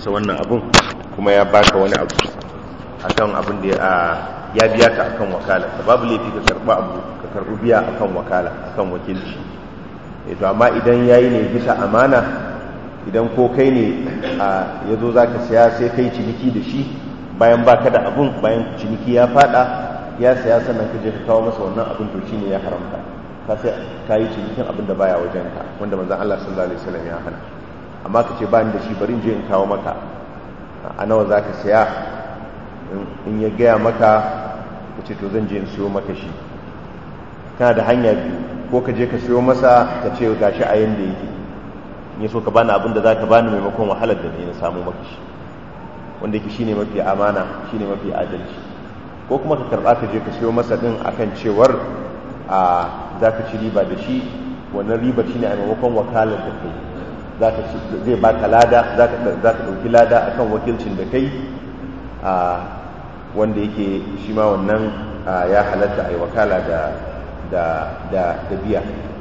masa wannan abun kuma ya baka wani abu akan abin da ya biya ka akan wakala babu laifi ka karba abu ka karbi biya akan wakala akan wakilci to amma idan yayi ne bisa amana idan ko kai ne ya zo za ka saya sai kai ciniki da shi bayan baka da abun bayan ciniki ya fada ya saya sannan ka je ka kawo masa wannan abun to shine ya haramta ka sai ka yi cinikin abin da baya wajen ka wanda manzon Allah sallallahu alaihi wasallam ya hana amma ka ce ba ni da shi bari in je in kawo maka a nawa za ka saya in ya gaya maka ka ce to zan je in siyo maka shi kana da hanya biyu ko ka je ka siyo masa ka ce gashi a yanda yake in so ka bani abin da za ka bani maimakon wahalar da ne na samu maka shi wanda yake shine mafi amana shine mafi adalci ko kuma ka karba ka je ka siyo masa din akan cewar a za ka ci riba da shi wannan riba shine a maimakon wakalar da kai zai baka lada za ka ɗauki lada akan wakilcin da kai wanda yake shi ma wannan ya halatta a yi wakala da biya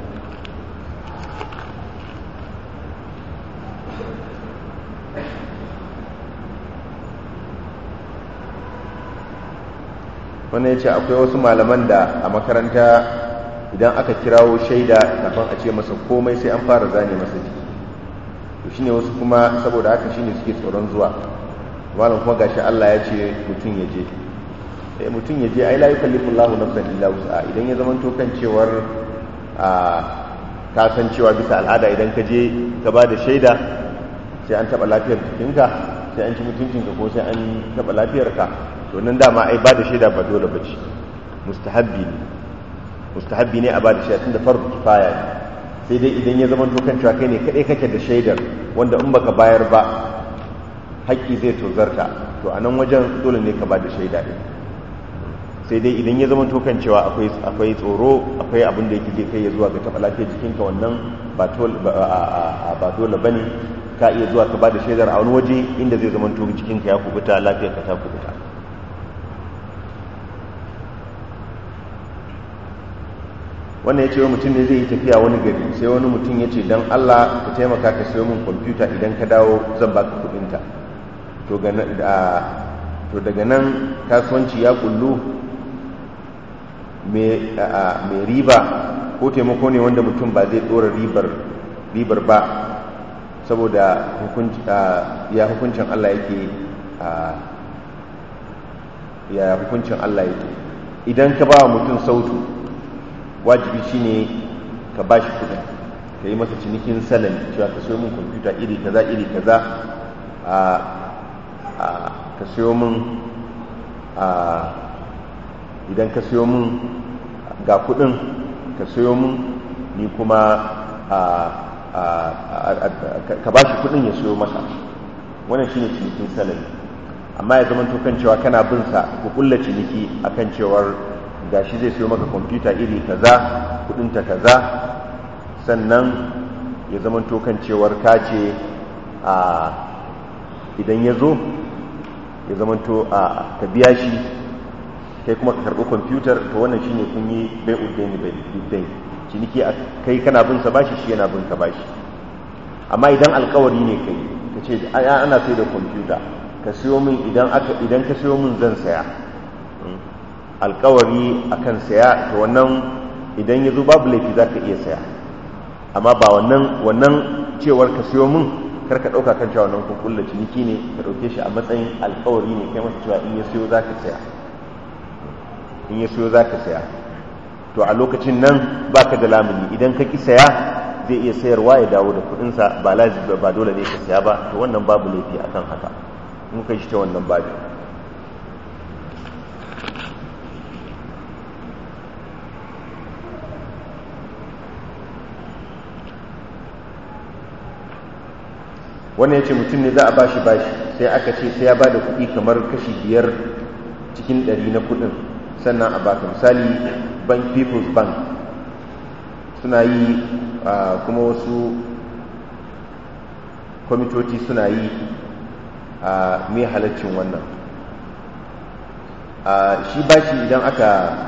wannan ya ce akwai wasu malaman da a makaranta idan aka kirawo shaida kafin a ce masa komai sai an fara zane masa jiki to shine wasu kuma saboda haka shine suke tsoron zuwa malam kuma gashi Allah ya ce mutum ya je eh mutum ya je ai la yukallifu Allahu nafsan illa wus'a idan ya zaman to kan cewar a ka san cewa bisa al'ada idan ka je ka ba da shaida sai an taba lafiyar jikinka sai an ci mutuncinka ko sai an taba lafiyarka to nan dama ai ba da shaida ba dole bace mustahabbi ne mustahabbi ne a ba da shaida tunda fardu kifaya ne sai dai idan ya zama tokan cewa kai ne kaɗai kake da shaidar wanda in baka bayar ba haƙƙi zai tozarta to a nan wajen dole ne ka ba da shaida ɗin sai dai idan ya zama tokan cewa akwai tsoro akwai abin da yake zai kai ya zuwa ga taɓa lafiyar jikinka wannan ba dole ba ne ka iya zuwa ka ba da shaidar a wani waje inda zai zama to jikinka ya kubuta lafiyarka ta kubuta wannan ya ce wa mutum ne zai yi tafiya wani gari sai wani mutum ya ce don allah ka taimaka ka sayo min kwamfuta idan ka dawo zan baka kudinta to daga nan kasuwanci ya kullu mai riba ko taimako ne wanda mutum ba zai dora ribar ba saboda ya hukuncin allah yake ya hukuncin allah yake idan ka ba wa mutum sautu wajibi shine ka bashi kudin ka yi masa cinikin salami cewa ka siyo min kwamfuta iri kaza iri kaza a ka siyo min idan ka siyo min ga kudin ka siyo min ni kuma ka bashi kudin ya siyo masa wannan shine cinikin salami amma ya zama kan cewa kana bin sa ku kulla ciniki akan cewar gashi zai siyo maka kwamfuta iri kaza kudinta kaza sannan ya zama kan cewar kace a idan ya zo ya zama to a ka biya shi kai kuma ka karɓi kwamfutar to wannan shine kun yi bai uddaini bai uddaini ciniki kai kana bin sa bashi shi yana bin ka bashi amma idan alkawari ne kai ka ce ana sai da kwamfuta ka siyo min idan ka siyo min zan saya alkawari akan saya to wannan idan ya zo babu laifi za ka iya saya amma ba wannan wannan cewar ka siyo min kar ka ɗauka kan cewa wannan kun kulla ciniki ne ka ɗauke shi a matsayin alkawari ne kai masa cewa in ya siyo za ka saya in ya siyo za ka saya to a lokacin nan ba ka da lamuni idan ka ki saya zai iya sayarwa ya dawo da kuɗinsa ba lazimi ba dole ne ka saya ba to wannan babu laifi akan haka in kai shi ta wannan babu wannan ya ce mutum ne za a bashi bashi sai aka ce sai ya ba da kuɗi kamar kashi biyar cikin ɗari na kuɗin sannan a baka misali bank people's bank suna yi kuma wasu kwamitoci suna yi a mai halaccin wannan shi bashi idan aka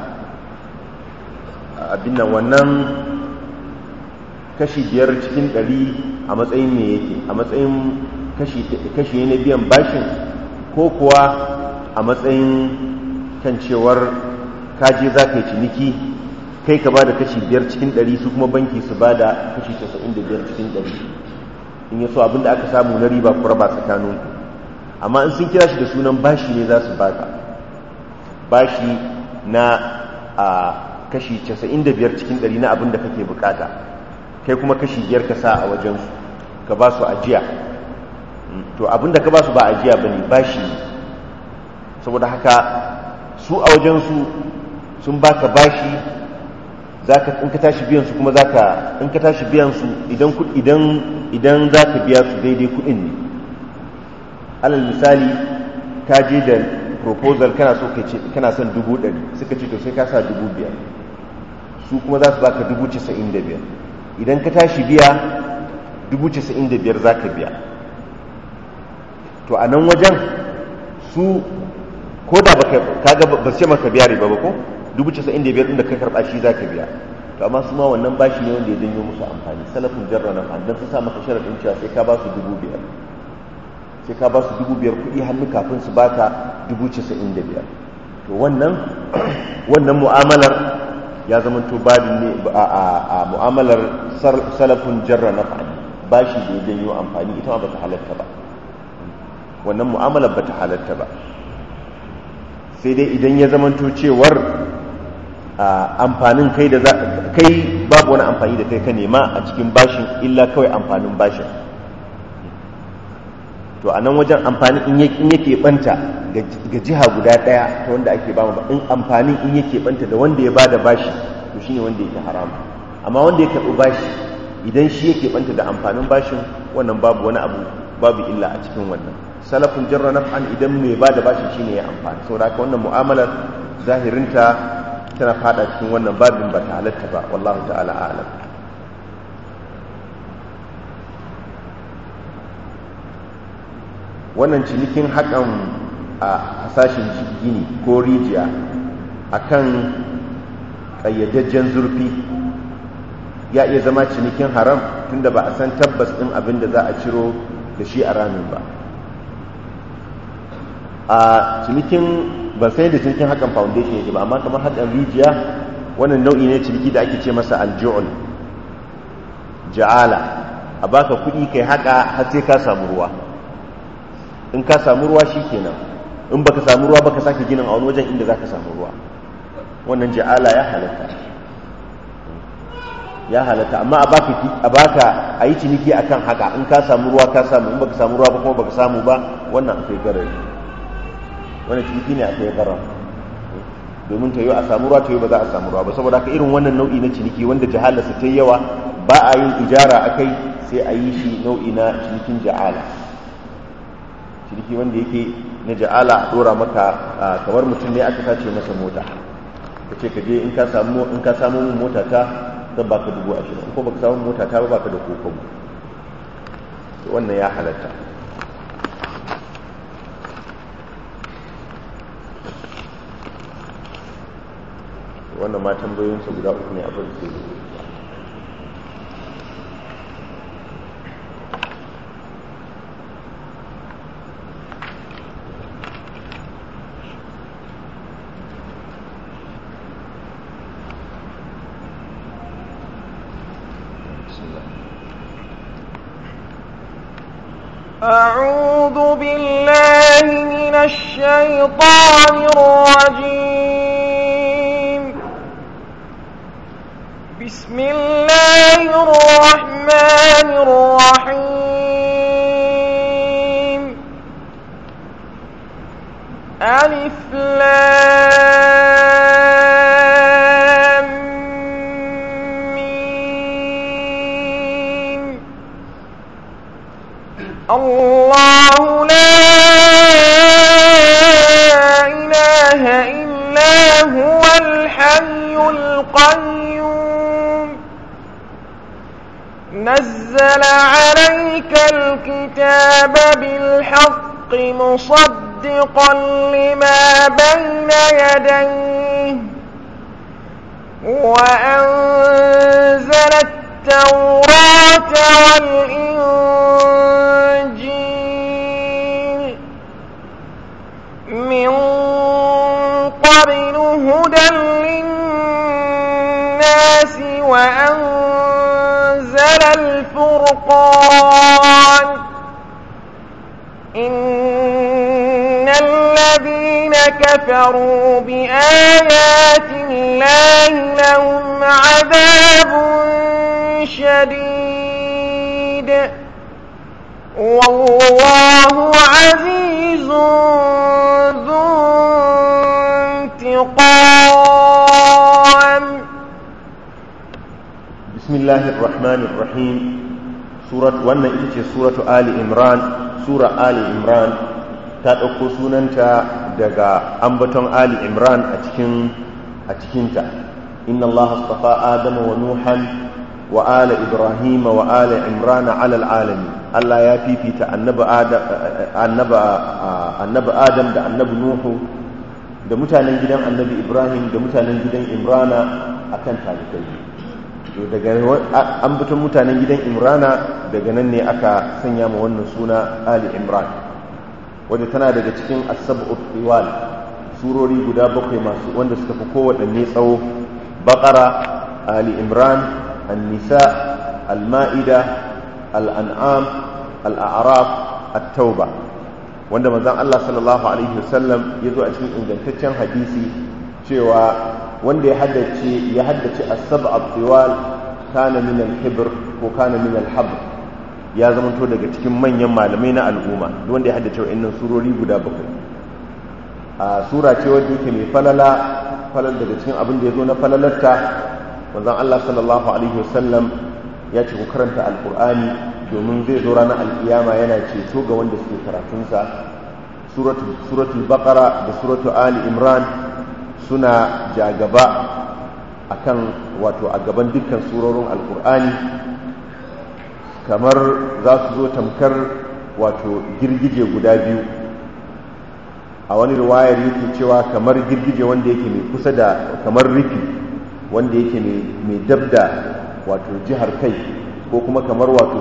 abin nan wannan kashi biyar cikin ɗari a matsayin me yake a matsayin kashi ne na biyan bashin ko kuwa a matsayin kan cewar kaje za ka yi ciniki kai ka ba da kashi biyar cikin ɗari su kuma banki su ba da kashi casa'in da biyar cikin ɗari in yaso abinda aka samu na riba ku raba tsakaninku amma in sun kira shi da sunan bashi ne za su baka bashi na a kashi 95 cikin 100 na abin da kake bukata kai kuma kashi biyar ka sa a wajensu ka ba su ajiya to abin da ka ba su ba ajiya ba ne bashi ne saboda haka su a wajensu sun baka bashi zaka in ka tashi biyan su kuma zaka in ka tashi biyan su idan idan idan zaka biya su daidai kudin ne alal misali ka je da proposal kana so ka ce kana son dubu ɗari suka ce to sai ka sa dubu biyar su kuma za su baka dubu casa'in da biyar idan ka tashi biya dubu casa'in da biyar za ka biya to a nan wajen su ko da baka kaga ba su ce maka biya riba ba ko dubu casa'in da biyar inda ka karɓa shi za ka biya to amma su ma wannan bashi ne wanda ya janyo musu amfani salafin jarra na fa don su sa maka sharaɗin cewa sai ka ba su dubu biyar sai ka ba su dubu biyar kuɗi hannu kafin su baka dubu casa'in da biyar to wannan wannan mu'amalar ya zama to babi ne a mu'amalar salafin jarra na fa bashi da ya janyo amfani ita ma bata halatta ba wannan mu'amalar bata halatta ba sai dai idan ya zamanto cewar amfanin kai da kai babu wani amfani da kai ka nema a cikin bashin illa kawai amfanin bashin to a nan wajen amfani in yake banta ga jiha guda daya ta wanda ake ba in amfanin in yake banta da wanda ya bada bashi to shine wanda yake haram amma wanda ya karɓi bashi idan shi yake banta da amfanin bashin wannan babu wani abu babu illa a cikin wannan salafin jarra naf'an idan mai ba da bashi shine ya amfani saboda haka wannan mu'amalar zahirinta tana fada cikin wannan babin ba ta halatta ba wallahu ta'ala a'lam wannan cinikin haƙan a hasashen gini ko rijiya akan ƙayyadajjen zurfi ya iya zama cinikin haram tunda ba a san tabbas ɗin abin da za a ciro da shi a ramin ba a cinikin ban sai da cinikin hakan foundation yake ba amma kamar hakan rijiya wannan nau'i ne ciniki da ake ce masa alju'ul ja'ala a baka kuɗi kai haka har sai ka samu ruwa in ka samu ruwa shikenan in baka samu ruwa baka sake ginin a wani wajen inda zaka samu ruwa wannan ja'ala ya halatta ya halatta amma a baka a baka a yi ciniki akan haka in ka samu ruwa ka samu in baka samu ruwa ba kuma baka samu ba wannan akwai garari wani ciniki ne akwai garar domin ta yi a samu ruwa ta yi ba za a samu ruwa ba saboda haka irin wannan nau'i na ciniki wanda jahalarsa ta yawa ba a yin ijara a kai sai a yi shi nau'i na cinikin ja'ala ciniki wanda yake na ja'ala a dora maka kamar mutum ne aka sace masa mota ka ce ka je in ka samu in ka samu min mota ta zan baka dubu ashirin ko baka samu mota ta ba baka da kokobo wannan ya halatta wannan ma tambayoyinsa guda uku ne a farko أعوذ بالله من الشيطان الرجيم بسم الله الرحمن الرحيم ألف لام ميم الله لا إله إلا هو الحي القيوم نزل عليك الكتاب بالحق مصدقا لما بين يديه وأنزل التوراة والإنجيل كفروا بآيات الله لهم عذاب شديد والله عزيز ذو انتقام بسم الله الرحمن الرحيم سورة وانا إتشي سورة آل إمران سورة آل إمران تأكو سننتا دقا أنبتون آل إمران أتكين أتكينتا إن الله اصطفى آدم ونوحا وآل إبراهيم وآل عمران على العالمين الله يا في النبي آدم النبي النبي آدم ده النبي نوح da mutanen gidan annabi ibrahim da mutanen gidan imrana akan talibai to daga an bitan mutanen gidan imrana daga nan ne aka sanya ma wannan suna ali imran wadda tana daga cikin asab'ut tiwal surori guda bakwai masu wanda suka fi kowaɗanne tsawo baqara ali imran an-nisa al-ma'ida al-an'am al-a'raf at-tauba wanda manzon Allah sallallahu alaihi wasallam ya zo a cikin ingantaccen hadisi cewa wanda ya haddace ya haddace as-sab' al-tiwal kana min al-hibr ko kana min al-habr ya zamanto daga cikin manyan malamai na al'umma duk wanda ya haddace wa'annan surori guda bakwai a sura ce wadda yake mai falala falal daga cikin abin da ya zo na falalarta manzon Allah sallallahu alaihi wasallam ya ce ku karanta alqur'ani domin zai zo ranar alkiyama yana ceto ga wanda suke karatunsa suratul baqara da suratul ali imran suna jagaba akan wato a gaban dukkan surorin alkur'ani kamar za su zo tamkar wato girgije guda biyu a wani riwayar yake cewa kamar girgije wanda yake mai kusa da kamar rufi wanda yake mai dabda wato jihar kai ko kuma kamar wato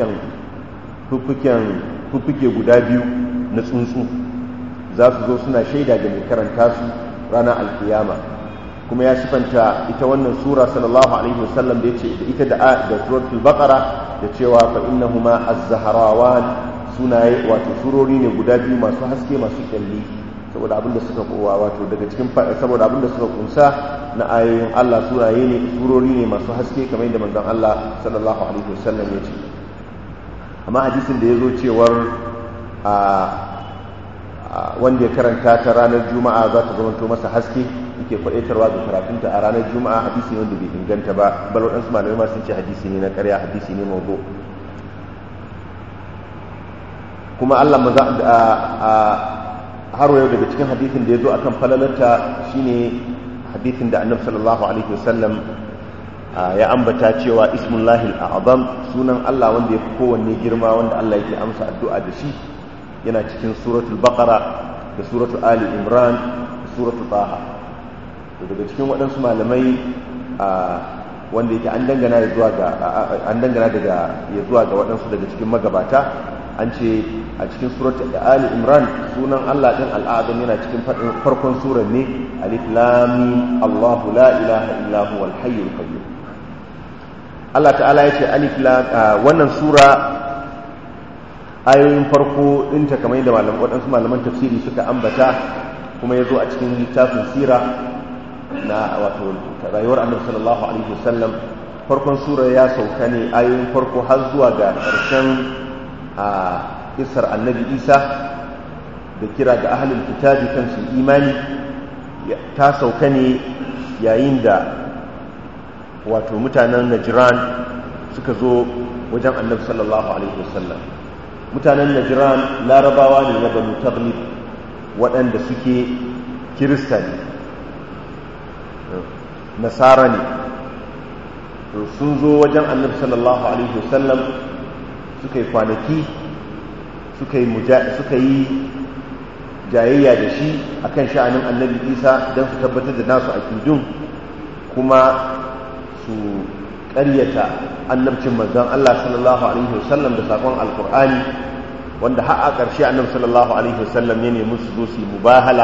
fuffuke guda biyu na tsuntsu za su zo suna shaida ga mai karanta su ranar alkiyama kuma ya sifanta ita wannan sura sallallahu alaihi wasallam da yace da ita da da suratul baqara da cewa fa innahuma az-zahrawan sunaye wato surori ne guda biyu masu haske masu kyalli saboda abinda suka kowa wato daga cikin saboda abinda suka kunsa na ayoyin Allah sunaye ne surori ne masu haske kamar yadda manzon Allah sallallahu alaihi wasallam ya ce amma hadisin da ya zo cewar a wanda ya karanta ta ranar juma'a za ta zamanto masa haske yake faɗaitarwa ga karatunta a ranar juma'a hadisi ne wanda bai inganta ba bal waɗansu malamai ma sun ce hadisi ne na ƙarya hadisi ne mawdu kuma Allah maza a har yau daga cikin hadisin da ya zo akan falalarta shine hadisin da annabi sallallahu alaihi wasallam ya ambata cewa ismullahi al'azam sunan Allah wanda ya fi kowanne girma wanda Allah yake amsa addu'a da shi yana cikin suratul baqara da suratul ali imran da suratul taha to daga cikin waɗansu malamai wanda yake an dangana zuwa ga an dangana daga ya zuwa ga waɗansu daga cikin magabata an ce a cikin suratul ali imran sunan Allah din al'azam yana cikin farkon surar ne alif lam mim Allahu la ilaha illa huwal hayyul qayyum Allah ta'ala ya ce alif lam wannan sura ayoyin farko ɗinta kamar yadda malam waɗansu malaman tafsiri suka ambata kuma ya zo a cikin littafin sira na wato rayuwar annabi sallallahu alaihi wasallam farkon sura ya sauka ne ayoyin farko har zuwa ga ƙarshen a kisar annabi isa da kira ga ahalin kitabi kan su imani ta sauka ne yayin da wato mutanen najiran suka zo wajen annabi sallallahu alaihi wasallam mutanen najiran larabawa ne na banu taglib waɗanda suke kirista ne nasara ne sun zo wajen annabi sallallahu alaihi wasallam suka yi kwanaki suka yi jayayya da shi akan sha'anin annabi isa don su tabbatar da nasu akidun kuma su ƙaryata annabcin manzon Allah sallallahu alaihi wasallam da sakon alkur'ani wanda har a ƙarshe annabi sallallahu alaihi wasallam ya nemi su zo su yi mubahala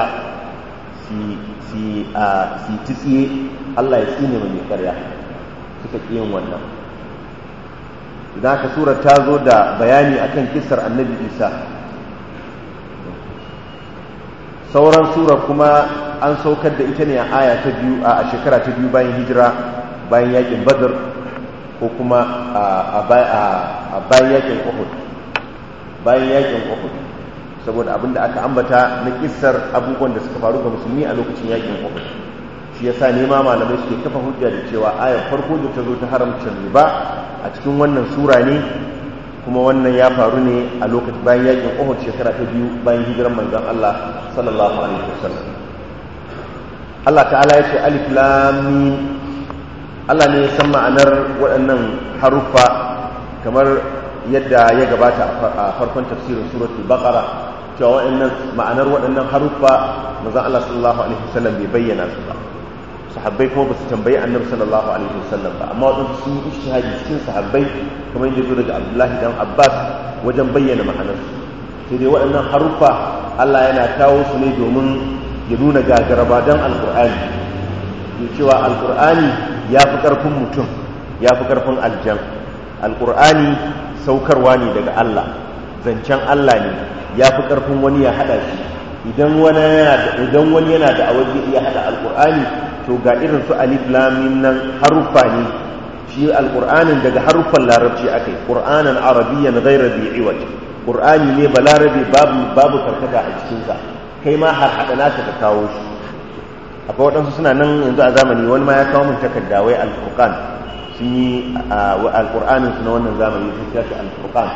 si titsiye Allah ya tsine mai ƙarya suka ƙi yin wannan idan aka sura ta zo da bayani akan kisar annabi isa sauran surar kuma an saukar da ita ne a aya ta biyu a shekara ta biyu bayan hijira bayan yakin badr ko kuma a bayan yakin uhud bayan yakin uhud saboda abinda aka ambata na kissar abubuwan da suka faru ga musulmi a lokacin yakin uhud shi yasa nema malamai suke kafa hujja da cewa ayar farko da ta zo ta haramcin riba a cikin wannan sura ne kuma wannan ya faru ne a lokacin bayan yakin Uhud shekara ta biyu bayan hijiran manzon Allah sallallahu alaihi wasallam Allah ta'ala ya ce alif lam mim Allah ne ya san ma'anar waɗannan haruffa kamar yadda ya gabata a farkon tafsirin suratul baqara cewa waɗannan ma'anar waɗannan haruffa manzon Allah sallallahu alaihi wasallam bai bayyana su ba sahabbai kuma ba su tambayi annabi sallallahu alaihi wasallam ba amma wadansu sun yi ishtihadi cikin sahabbai kamar yadda zo daga abdullahi dan abbas wajen bayyana ma'anarsu sai dai waɗannan haruffa allah yana kawo su ne domin ya nuna gagaraba don alkur'ani ya cewa alkur'ani ya fi ƙarfin mutum ya fi ƙarfin aljan alkur'ani saukarwa ne daga allah zancen allah ne ya fi ƙarfin wani ya haɗa shi idan wani yana da awar zai iya haɗa alkur'ani to ga irin su alif lamim nan haruffa ne shi alqur'anin daga haruffan larabci akai qur'anan arabiyyan ghayra bi iwaj qur'ani ne balarabi babu babu karkata a cikin sa kai ma har hada naka ka kawo shi akwai waɗansu suna nan yanzu a zamani wani ma ya kawo min takarda wai alfurqan sun yi alqur'anin su na wannan zamani sun tashi alfurqan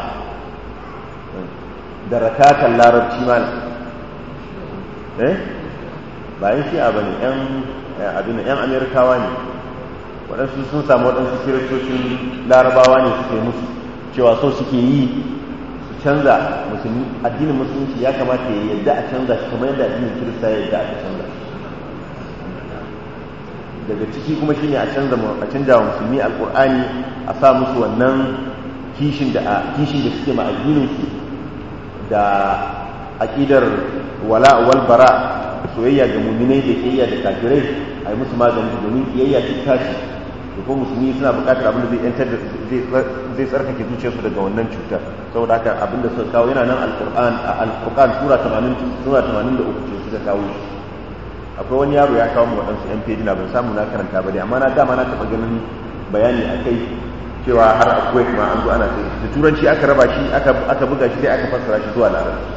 da rakatan larabci mal eh ba yin shi'a bane yan abin yan amerikawa ne waɗansu sun samu waɗansu kiristocin larabawa ne suke musu cewa so suke yi su canza musulmi addinin musulunci ya kamata ya yadda a canza shi kamar yadda addinin kirista ya yadda aka canza daga ciki kuma shine a canza a canja wa musulmi alqur'ani a sa musu wannan kishin da kishin da suke ma addinin su da aqidar wala wal bara soyayya ga muminai da kiyayya da kafirai a yi musu magani domin kiyayya ta tashi da kuma musulmi suna buƙatar abin da zai yantar da zai tsarkake zuciyarsu daga wannan cutar saboda haka abin da suka kawo yana nan alƙur'an a alƙur'an sura 80 sura 83 ce suka kawo shi akwai wani yaro ya kawo mu waɗansu yan fejina ban samu na karanta ba dai amma na dama na taɓa ganin bayani a kai cewa har akwai kuma an zo ana sai da turanci aka raba shi aka buga shi sai aka fassara shi zuwa larabci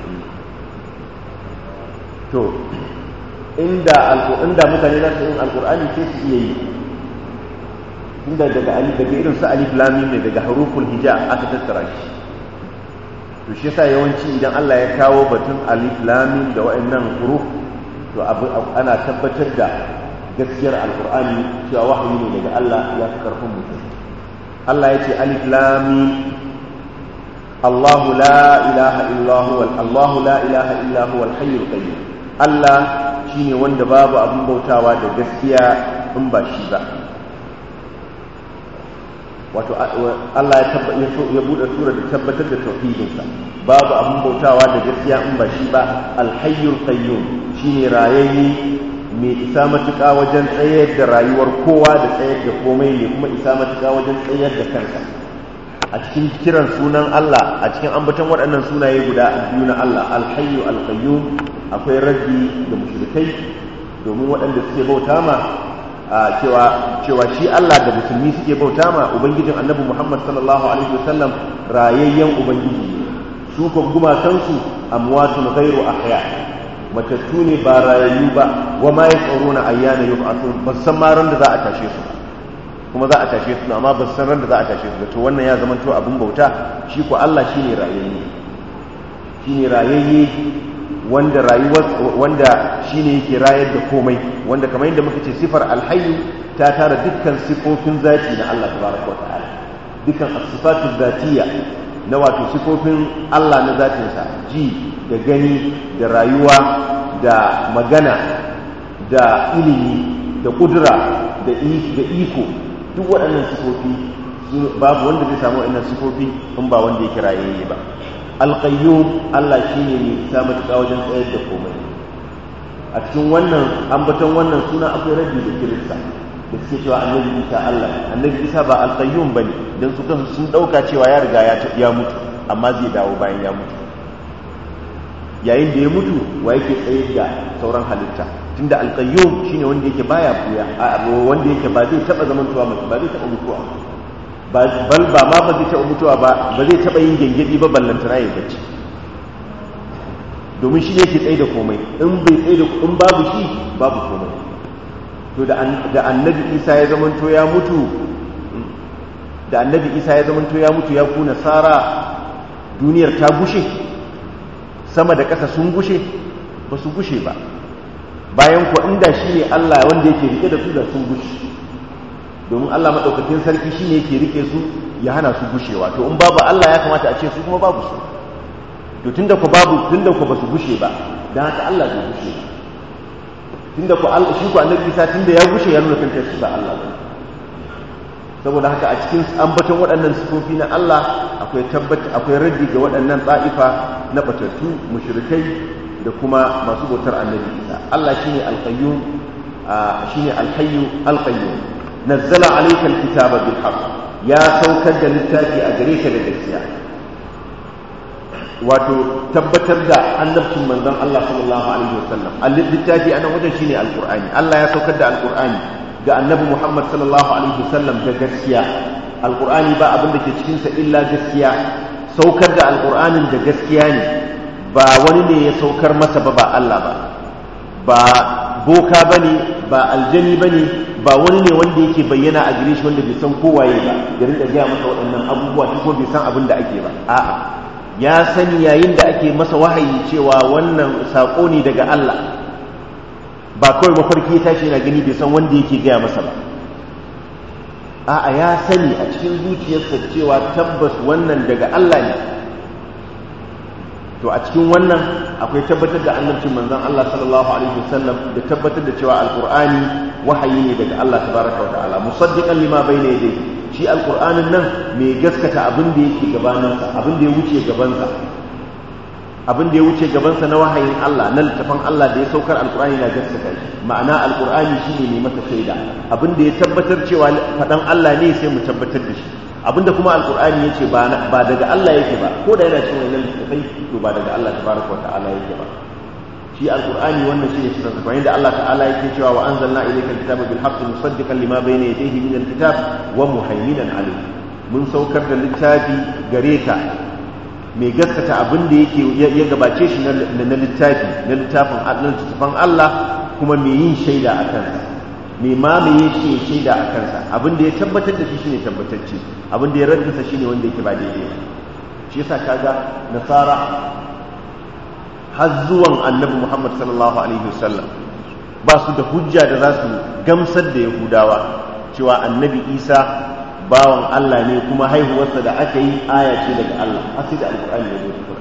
to inda inda mutane za su yin alkur'ani sai su iya yi inda daga alif daga irin su alif lam ne daga haruful hija aka tattara shi to shi yasa yawanci idan Allah ya kawo batun alif lam da wa'annan huruf to ana tabbatar da gaskiyar alkur'ani cewa wahayi ne daga Allah ya fi karfin mutum Allah ya ce alif lam الله لا إله إلا هو الله لا إله إلا هو الحي القيوم Allah shi ne wanda babu abin bautawa da gaskiya in ba shi ba wato Allah ya buɗe tura da tabbatar da tauhidinsa babu abin bautawa da gaskiya in ba shi ba alhayyul qayyum shine rayayye mai isa matuƙa wajen tsayar da rayuwar kowa da tsayar da komai ne kuma isa matuƙa wajen tsayar da kansa a cikin kiran sunan Allah a cikin ambaton waɗannan sunaye guda biyu na Allah alhayyu alqayyum akwai raddi da mushrikai domin waɗanda suke bauta ma cewa cewa shi Allah da musulmi suke bauta ma ubangijin annabi Muhammad sallallahu alaihi wasallam rayayyen ubangiji ne su ko gumakansu amwatun ghairu ahya matattu ne ba rayayyu ba wa ma yas'uruna ayyana yub'athun ba san ma ran da za a tashe su kuma za a tashe su amma ba san ran da za a tashe su to wannan ya zama to abin bauta shi ko Allah shine rayayye shine rayayye wanda rayuwar wanda shine yake rayar da komai wanda kamar yadda muka ce sifar alhayyu ta tara dukkan sifofin zati na Allah tabaraka wa ta'ala dukkan as-sifatu zatiyya na wato sifofin Allah na zatinsa ji da gani da rayuwa da magana da ilimi da kudura da iko duk waɗannan sifofi babu wanda zai samu waɗannan sifofi in ba wanda ya kirayayye ba alƙayyum Allah shi ne mai isa matuƙa wajen tsayar da komai a cikin wannan ambaton wannan suna akwai rabi da kirista da suke cewa annabi isa Allah annabi isa ba alƙayyum ba ne don su kansu sun ɗauka cewa ya riga ya mutu amma zai dawo bayan ya mutu yayin da ya mutu wa yake tsaye da sauran halitta tunda alqayyum shine wanda yake baya buya wanda yake ba zai taba zamantowa mutu ba zai taba mutuwa bal ba ma ba zai taba mutuwa ba ba zai taba yin gengedi ba ballantana ya bacci domin shi yake tsaye da komai in bai tsaye da in babu shi babu komai to da annabi isa ya zamanto ya mutu da annabi isa ya zamanto ya mutu ya kuna sara duniyar ta gushe sama da ƙasa sun gushe ba su gushe ba bayan kuwa inda shi ne allah wanda yake rike da su da sun gushe domin allah maɗaukakin sarki shi ne yake rike su ya hana su gushewa to in babu allah ya kamata a ce su kuma babu su to tunda ku babu tunda ku ba su gushe ba don haka allah bai gushe ba tunda ku Allah shi ku annabi Isa tunda ya gushe ya nuna kanta shi ba Allah ba saboda haka a cikin ambaton waɗannan sifofi na Allah akwai tabbata akwai raddi ga waɗannan tsa'ifa na batattu mushrikai da kuma masu bautar annabi Isa Allah shine al-qayyum shine al-hayyu al-qayyum nazzala alayka al-kitaba bil haqq ya saukar da littafi a gare ka da gaskiya wato tabbatar da annabcin manzon Allah sallallahu alaihi wasallam littafi anan wajen shine alqur'ani Allah ya saukar da alqur'ani ga annabi Muhammad sallallahu alaihi wasallam da gaskiya alqur'ani ba abin da ke cikin sa illa gaskiya saukar da alqur'anin da gaskiya ne ba wani ne ya saukar masa ba ba Allah ba ba boka bane ba aljani bane ba wani ne wanda yake bayyana a gare shi wanda bai san kowaye ba ya rinka gaya masa waɗannan abubuwa ko bai san abin da ake ba a'a ya sani yayin da ake masa wahayi cewa wannan saƙo ne daga Allah ba kawai mafarki ya tashi yana gani bai san wanda yake gaya masa ba a'a ya sani a cikin zuciyarsa cewa tabbas wannan daga Allah ne to a cikin wannan akwai tabbatar da annabcin manzon Allah sallallahu alaihi wasallam da tabbatar da cewa alqur'ani wahayi ne daga Allah tabaraka wa ta'ala musaddiqan lima bayna yadayhi shi alqur'anin nan mai gaskata abin da yake gabaninsa abin da ya wuce gabansa abin da ya wuce gabansa na wahayin Allah na littafin Allah da ya saukar alqur'ani na gaskata shi ma'ana alqur'ani shine mai masa shaida abin da ya tabbatar cewa fadan Allah ne sai mu tabbatar da shi abinda kuma alqur'ani yace ba ba daga Allah yake ba ko da yana cikin wannan littafai to ba daga Allah tabaraka wa ta'ala yake ba shi alqur'ani wannan shine sirrin sa inda Allah ta'ala yake cewa wa anzalna ilayka alkitaba bil haqqi musaddiqan lima bayna yadayhi min alkitab wa muhaiminan alayhi mun saukar da littafi gare ka mai gaskata abin da yake ya gabace shi na littafi na littafin littafin Allah kuma mai yin shaida a kansa mai mamaye shi shaida a kansa abin da ya tabbatar da shi shine tabbatacce abin da ya raddasa shine wanda yake ba daidai ba shi yasa kaga nasara har zuwan annabi Muhammad sallallahu alaihi wasallam ba su da hujja da za su gamsar da yahudawa cewa annabi isa bawan Allah ne kuma haihuwarsa da aka yi aya ce daga Allah har sai da alƙur'ani ya zo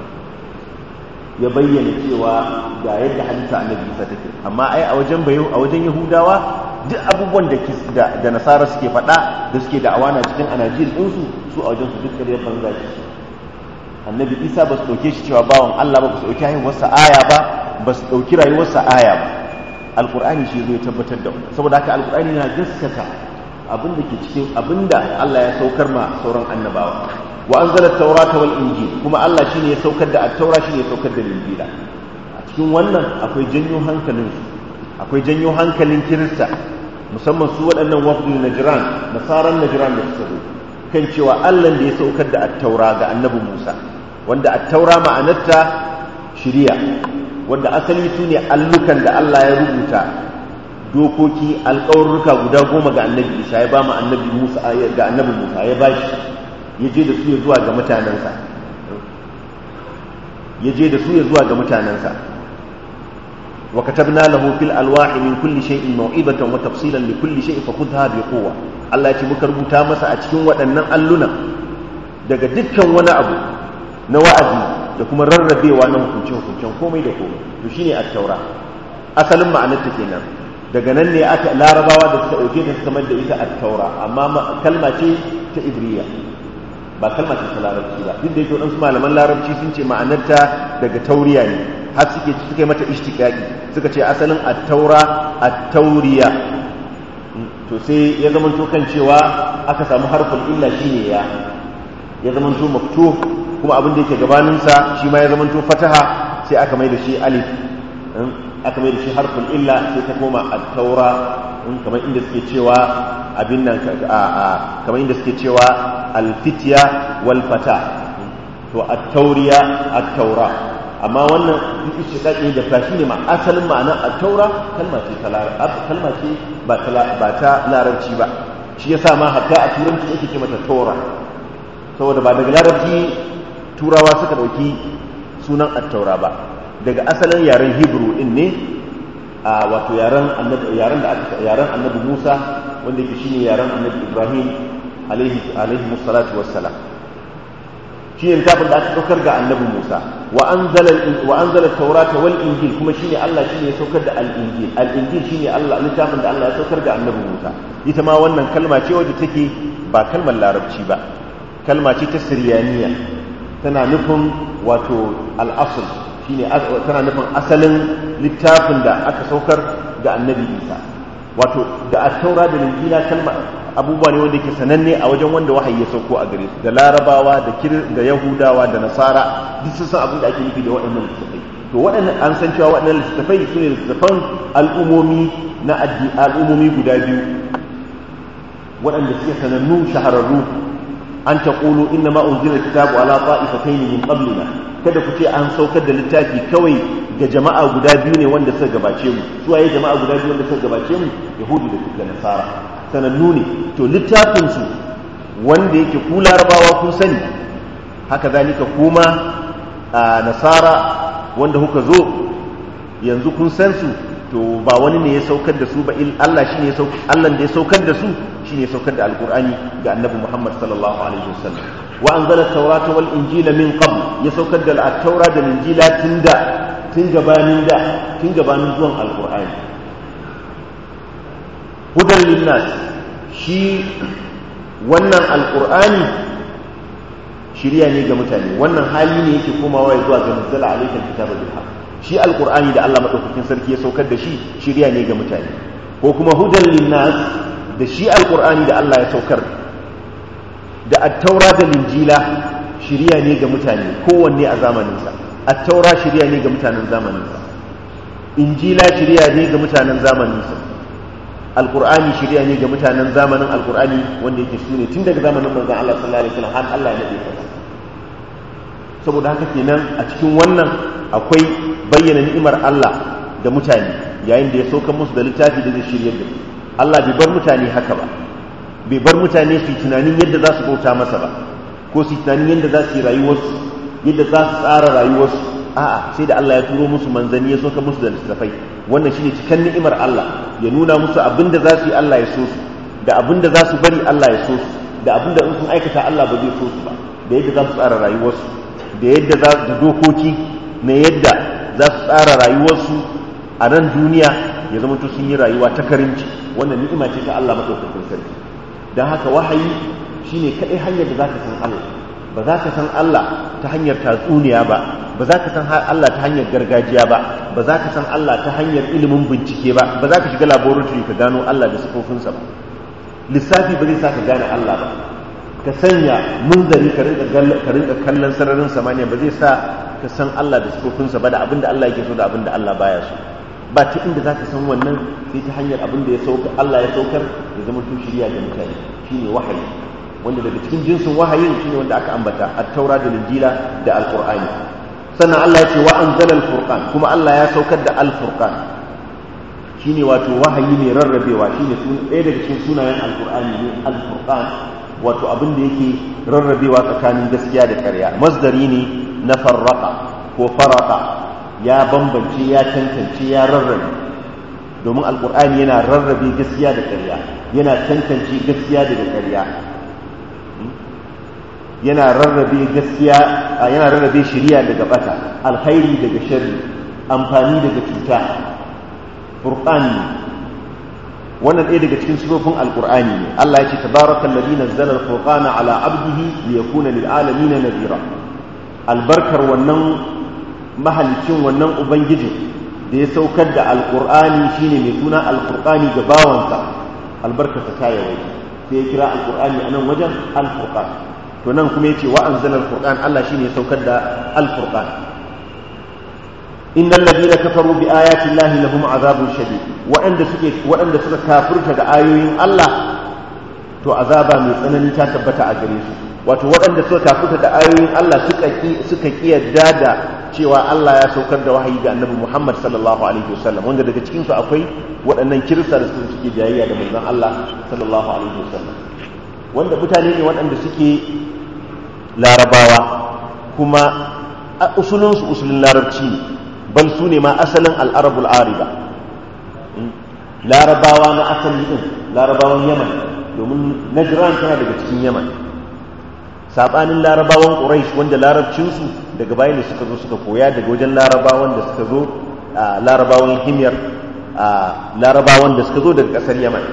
ya bayyana cewa ga yadda hadisa annabi isa take amma ai a wajen bayo a wajen yahudawa duk abubuwan da da nasara suke faɗa da suke da awana cikin anajil ɗinsu su a wajen su duk ƙaryar banza ce annabi isa ba su ɗauke shi cewa bawan allah ba ba su ɗauki haihuwarsa aya ba ba su ɗauki rayuwarsa aya ba alƙur'ani shi zai tabbatar da wani saboda haka alƙur'ani na gaskata abin da ke cikin abin da allah ya saukar ma sauran annabawa wa anzala taurata wal injil kuma allah shine ya saukar da at-taura shine ya saukar da injila a cikin wannan akwai janyo hankalin akwai janyo hankalin kirista musamman su waɗannan wafdul najran nasaran najran da suka zo kan cewa allah da ya saukar da at-taura ga annabi musa wanda at-taura ma'anarta shiriya wanda asali su ne allukan da Allah ya rubuta dokoki alƙawarruka guda goma ga annabi isa ya ba mu annabi musa ga annabi musa ya ba shi ya je da su ya zuwa ga mutanensa ya je da su ya zuwa ga mutanensa wa katabna lahu fil alwahi min kulli shay'in maw'ibatan wa tafsilan li kulli shay'in fa khudha bi quwwa Allah ya ce muka rubuta masa a cikin waɗannan alluna daga dukkan wani abu na wa'azi da kuma rarrabewa na hukunce-hukuncen komai da komai to shine at-taura asalin ma'anarta kenan daga nan ne aka larabawa da suka dauke ta kamar da ita at-taura amma kalma ce ta ibriya ba kalma ce ta larabci ba duk da yake wadansu malaman larabci sun ce ma'anarta daga tauriya ne har suke suka yi mata ishtiqaqi suka ce asalin at-taura at-tauriya to sai ya zama to kan cewa aka samu harfin illa shine ya ya zama to maftuh kuma abin da yake gabaninsa shi ma ya zamanto fataha sai aka mai da shi alif aka mai da shi harfin illa sai ta koma at-taura kamar inda suke cewa abin nan kamar inda suke cewa al-fitya wal fata to at-tauriya at-taura amma wannan duk ishiqaqi da fashi ne ma asalin ma'anar at-taura kalma ce ta kalma ce ba ta ba ta larabci ba shi yasa ma hatta a turanci yake ce mata taura saboda ba daga larabci turawa suka dauki sunan at-taura ba daga asalin yaren hebrew din ne a wato yaren annabi yaren da aka yaren annabi Musa wanda yake shine yaren annabi Ibrahim alaihi alaihi musallatu wassalam shi ne littafin da aka saukar ga annabi Musa wa anzala wa anzala at-taurata wal injil kuma shine Allah shine ya saukar da al-injil al-injil shine Allah littafin da Allah ya saukar ga annabi Musa ita ma wannan kalma ce wadda take ba kalmar larabci ba kalma ce ta siryaniya tana nufin wato al-asl shine tana nufin asalin littafin da aka saukar ga annabi isa wato da attaura da linjila kalma abubuwa ne wanda ke sananne a wajen wanda wahayi ya sauko a gare su da larabawa da kir da yahudawa da nasara duk sun san abin da ake nufi da waɗannan littattafai to waɗannan an san cewa waɗannan littattafai su ne littattafan al'umomi na al'umomi guda biyu waɗanda suke sanannu shahararru an taqulu inna ma unzila kitabu ala ta'ifatayn min qablina kada ku ce an saukar da littafi kawai ga jama'a guda biyu ne wanda suka gabace mu su waye jama'a guda biyu wanda suka gabace mu yahudu da da nasara sanannu ne to littafin su wanda yake ku larabawa kun sani haka zalika kuma a nasara wanda kuka zo yanzu kun san su to ba wani ne ya saukar da su ba Allah shine ya saukar Allah da ya saukar da su shine ya saukar da alqur'ani ga annabi Muhammad sallallahu alaihi wasallam wa anzala at-taurata wal injila min qabl ya saukar da at-taura da injila tunda tun gabanin da tun gabanin zuwan alqur'ani hudan linnas shi wannan alqur'ani shiriya ne ga mutane wannan hali ne yake komawa zuwa ga nazzala alaikal kitaba bil haqq shi alqur'ani da Allah madaukakin sarki ya saukar da shi shiriya ne ga mutane ko kuma hudan linnas da shi alqur'ani da Allah ya saukar da at-taura da linjila shiriya ne ga mutane kowanne a zamaninsa at-taura shiriya ne ga mutanen zamaninsa injila shiriya ne ga mutanen zamaninsa alqur'ani shiriya ne ga mutanen zamanin alqur'ani wanda yake sune tun daga zamanin manzon Allah sallallahu alaihi wasallam har Allah ya nade kasa saboda haka kenan a cikin wannan akwai bayyana ni'imar Allah da mutane yayin da ya sauka musu da littafi da zai shiryar da su Allah bai bar mutane haka ba bai bar mutane su yi tunanin yadda za su bauta masa ba ko su yi tunanin yadda za su yi rayuwarsu yadda za su tsara rayuwarsu a'a sai da Allah ya turo musu manzanni ya sauka musu da littafai wannan shine cikan ni'imar Allah ya nuna musu abin da za su yi Allah ya so su da abin da za su bari Allah ya so su da abin da in sun aikata Allah ba zai so su ba da yadda za su tsara rayuwarsu da yadda za su dokoki na yadda za su tsara rayuwarsu a nan duniya ya zama to sun yi rayuwa ta karimci wannan ni'ima ce ta Allah madaukakin sarki don haka wahayi shine kadai hanyar da zaka san Allah ba za ka san Allah ta hanyar tatsuniya ba ba za ka san Allah ta hanyar gargajiya ba ba za ka san Allah ta hanyar ilimin bincike ba ba za ka shiga laboratory ka gano Allah da sifofinsa ba lissafi ba zai sa ka gane Allah ba ka sanya munzari ka rinka kallon sararin samaniya ba zai sa ka san Allah da sifofinsa ba da abin da Allah yake so da abin da Allah baya so ba ta inda za ka san wannan sai ta hanyar abin da ya sauka Allah ya saukar ya zama to shirya ga mutane shine wahayi wanda daga cikin jinsin wahayin shine wanda aka ambata at-taura da injila da al-qur'ani sannan Allah ya ce wa anzala al-furqan kuma Allah ya saukar da al-furqan shine wato wahayi mai rarrabewa shine ɗaya daga cikin sunayen al-qur'ani ne al-furqan wato abin da yake rarrabewa tsakanin gaskiya da ƙarya masdari ne na farraka ko faraka ya bambance ya tantance ya rarrabe domin alkur'ani yana rarrabe gaskiya da ƙarya yana tantance gaskiya daga ƙarya yana rarrabe gaskiya yana rarrabe shiriya daga bata alkhairi daga sharri amfani daga cuta furqani wannan ɗaya daga cikin sifofin alkur'ani ne Allah ya ce tabarakal ladhi nazzala al-furqana ala abdihi liyakuna lil alamin nadira albarkar wannan mahalicin wannan ubangiji da ya saukar da alkur'ani shine mai suna alkur'ani ga bawansa albarkarsa ta yawai sai ya kira alkur'ani a nan wajen alfurqan to nan kuma yace wa anzala alfurqan Allah shine ya saukar da alfurqan innal ladina kafaru bi ayati llahi lahum azabun shadid waɗanda suke waɗanda suka kafirta da ayoyin Allah to azaba mai tsanani ta tabbata a gare su wato waɗanda suka kafirta da ayoyin Allah suka ki suka kiyarda da cewa Allah ya saukar da wahayi ga Annabi Muhammad sallallahu alaihi wasallam wanda daga cikin su akwai waɗannan kirista da suke jayayya da manzon Allah sallallahu alaihi wasallam wanda mutane ne waɗanda suke larabawa kuma usulunsu usulun larabci ne bal su ne ma asalin al'arabul ariba larabawa na asali ɗin larabawan yaman domin najran tana daga cikin yaman saɓanin larabawan ƙuraish wanda larabcinsu daga bayan da suka zo suka koya daga wajen larabawan da suka zo larabawan himyar larabawan da suka zo daga ƙasar yaman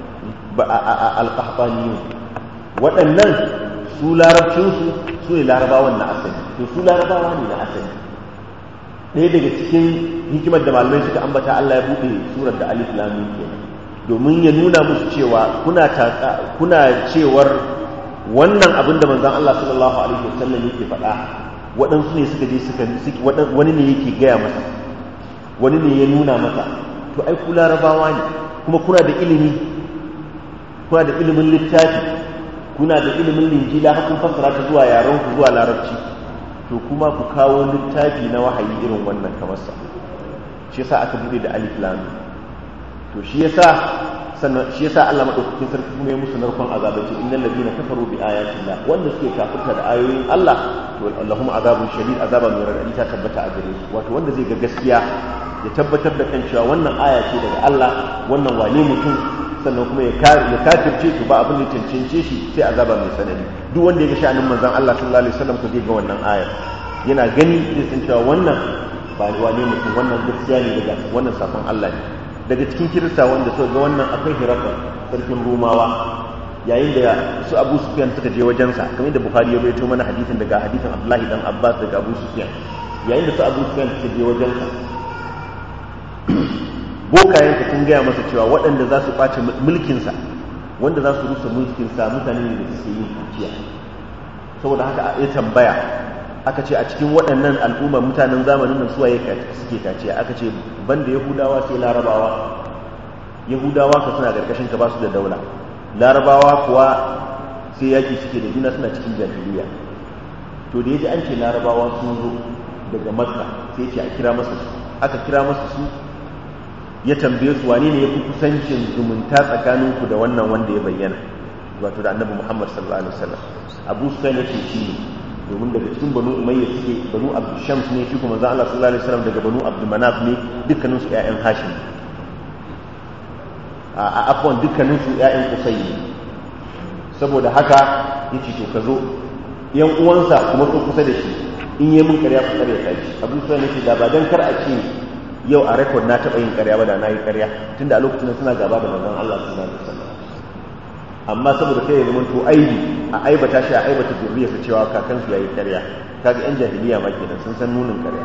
alƙahbaniyu waɗannan su larabcinsu su ne larabawan na asali to su larabawa ne na asali ɗaya daga cikin hikimar da malamai suka ambata Allah ya buɗe surar da alif lamin kenan domin ya nuna musu cewa kuna kuna cewar wannan abin da manzon Allah sallallahu alaihi wasallam yake faɗa waɗansu ne suka je suka wani ne yake gaya masa wani ne ya nuna masa to ai ku larabawa ne kuma kuna da ilimi kuna da ilimin littafi kuna da ilimin linjila har kun fassara ta zuwa yaran ku zuwa larabci to kuma ku kawo littafi na wahayi irin wannan kamar sa shi yasa aka bude da alif lam to shi yasa sannan shi yasa Allah madaukakin sarki kuma ya musu narkon azaba ce innal ladina kafaru bi ayatillah wanda suke kafirta da ayoyin Allah to allahum azabun shadid azaba mai radadi ta tabbata a gare su wato wanda zai ga gaskiya ya tabbatar da kan cewa wannan aya ce daga Allah wannan wane mutum sannan kuma ya kafirce to ba abin da cancance shi sai azaba mai sanani duk wanda ya ga sha'anin manzon Allah sallallahu alaihi wasallam ko zai ga wannan aya yana gani zai san cewa wannan ba wane mutum wannan gaskiya ne daga wannan safan Allah ne daga cikin kirista wanda suka ga wannan akwai hirafa sarkin rumawa yayin da su abu sufyan suka je wajensa kamar da bukhari ya bayyana mana hadisin daga hadisin abdullahi dan abbas daga abu sufyan yayin da su abu sufyan suka je wajensa bokayenka sun gaya masa cewa waɗanda za su ɓace mulkinsa wanda za su rusa mulkinsa mutane ne da suke yin kuciya saboda haka ya tambaya aka ce a cikin waɗannan al'umma mutanen zamanin nan suwaye suke kaciya aka ce banda yahudawa sai larabawa yahudawa ka suna ƙarƙashin ka ba su da daula larabawa kuwa sai yaki suke da juna suna cikin jahiliya to da yaji an ce larabawa sun zo daga makka sai ce a kira masa su aka kira masa su ya tambaye su wane ne ya fi kusancin zumunta tsakaninku da wannan wanda ya bayyana wato da annabi muhammad sallallahu alaihi wasallam abu sufyan ya ce shi ne domin daga cikin banu umayya suke banu abdu shams ne shi kuma zan Allah sallallahu alaihi wasallam daga banu abdu manaf ne dukkanin su ƴaƴan hashim a afwan dukkanin su ƴaƴan kusai ne saboda haka yace to ka zo yan uwansa kuma su kusa da shi in yi min ƙarya ku ƙarya ta shi abu sufyan yace da ba dan kar a ce yau a rekod na taɓa yin ƙarya ba da na yi ƙarya tunda a lokacin suna gaba da manzon Allah sallallahu alaihi wasallam amma saboda kai ya zama to aibi a aibata shi a aibata zuriyarsa cewa kakansu yayi ƙarya kaga yan jahiliya ma kenan sun san nunin ƙarya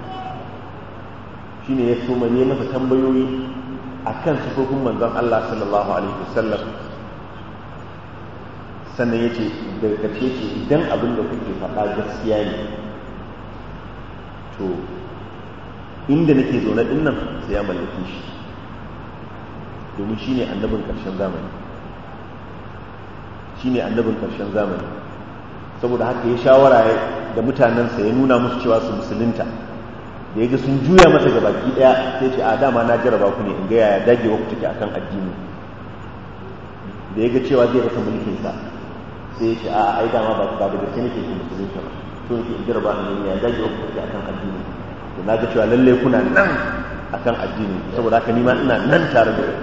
shine ya so mane masa tambayoyi akan sifofin manzon Allah sallallahu alaihi wasallam sannan ya ce daga ƙarshe ce idan abin da kuke faɗa gaskiya ne to inda nake zaune din nan sai ya mallake shi domin shi ne annabin ƙarshen zamani shi ne annabin ƙarshen zamani saboda haka ya shawara da mutanensa ya nuna musu cewa su musulunta da ya ga sun juya masa ga baki ɗaya sai ce a dama na jaraba ku ne in ga yaya dagewa ku take akan addini da ya ga cewa zai rasa mulkinsa sai ya ce a ai dama ba da gaske nake ke musulunta ba to yake in jaraba ne ya dagewa ku take akan addini to na ga cewa lallai kuna nan akan addini saboda haka nima ina nan tare da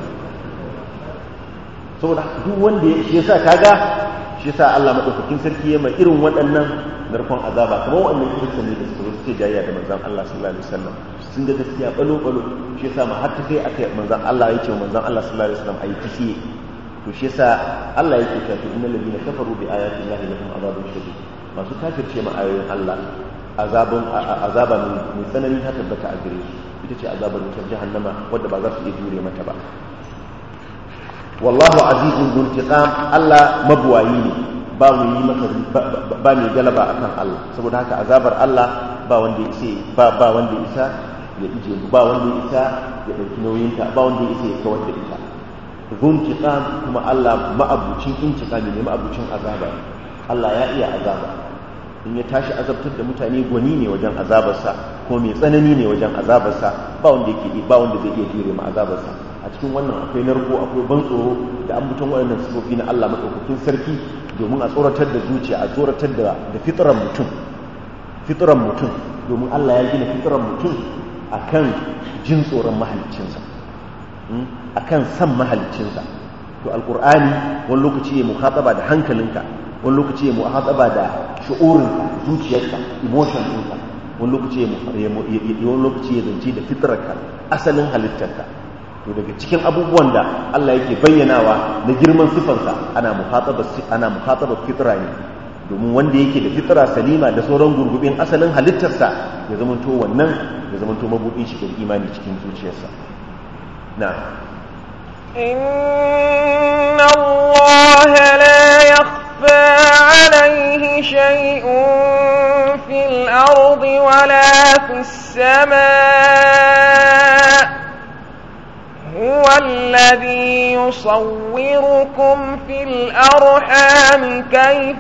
saboda duk wanda ya shi yasa kaga shi yasa Allah madaukakin sarki ya mai irin waɗannan narkon azaba kamar waɗannan kirkin ne da suka suke jayya da manzon Allah sallallahu alaihi wasallam sun ga gaskiya balo balo shi yasa ma har ta kai aka manzon Allah ya ce manzon Allah sallallahu alaihi wasallam ayi tishi to shi yasa Allah yake cewa innal ladina kafaru bi ayati llahi lahum azabun shadid masu kafirce ma ayoyin Allah azabun azaba mai tsanani ta tabbata a gare su ita ce azabar wutar jahannama wadda ba za su iya jure mata ba wallahu azizun dhul intiqam Allah mabuwayi ne ba mu yi masa ba mai galaba akan Allah saboda haka azabar Allah ba wanda ya isa ba ba wanda ya isa ya ije ba wanda ya isa ya dauki nauyin ta ba wanda ya isa ya kawar da ita zuntiqam kuma Allah ma'abucin intiqami ne ma'abucin azaba Allah ya iya azaba in ya tashi azabtar da mutane gwani ne wajen azabarsa ko mai tsanani ne wajen azabarsa ba wanda yake ba wanda zai iya jure ma azabarsa a cikin wannan akwai narko akwai ban tsoro da an mutum waɗannan sifofi na Allah madaukakin sarki domin a tsoratar da zuciya a tsoratar da da fitran mutum fitran mutum domin Allah ya gina fitran mutum akan jin tsoron mahaliccinsa akan san mahaliccinsa to alqur'ani wani lokaci ya mukhataba da hankalinka wani lokaci ya muhataba da shu'urinka zuciyarka emotion ɗinka wani lokaci ya wani lokaci ya zance da fitrarka asalin halittarka to daga cikin abubuwan da Allah yake bayyanawa na girman sifansa ana muhataba ana muhataba fitra ne domin wanda yake da fitra salima da sauran gurgubin asalin halittarsa ya zamanto wannan ya zamanto mabudin shi imani cikin zuciyarsa na'am إن الله لا يخفى عليه شيء في الأرض ولا في السماء هو الذي يصوركم في الأرحام كيف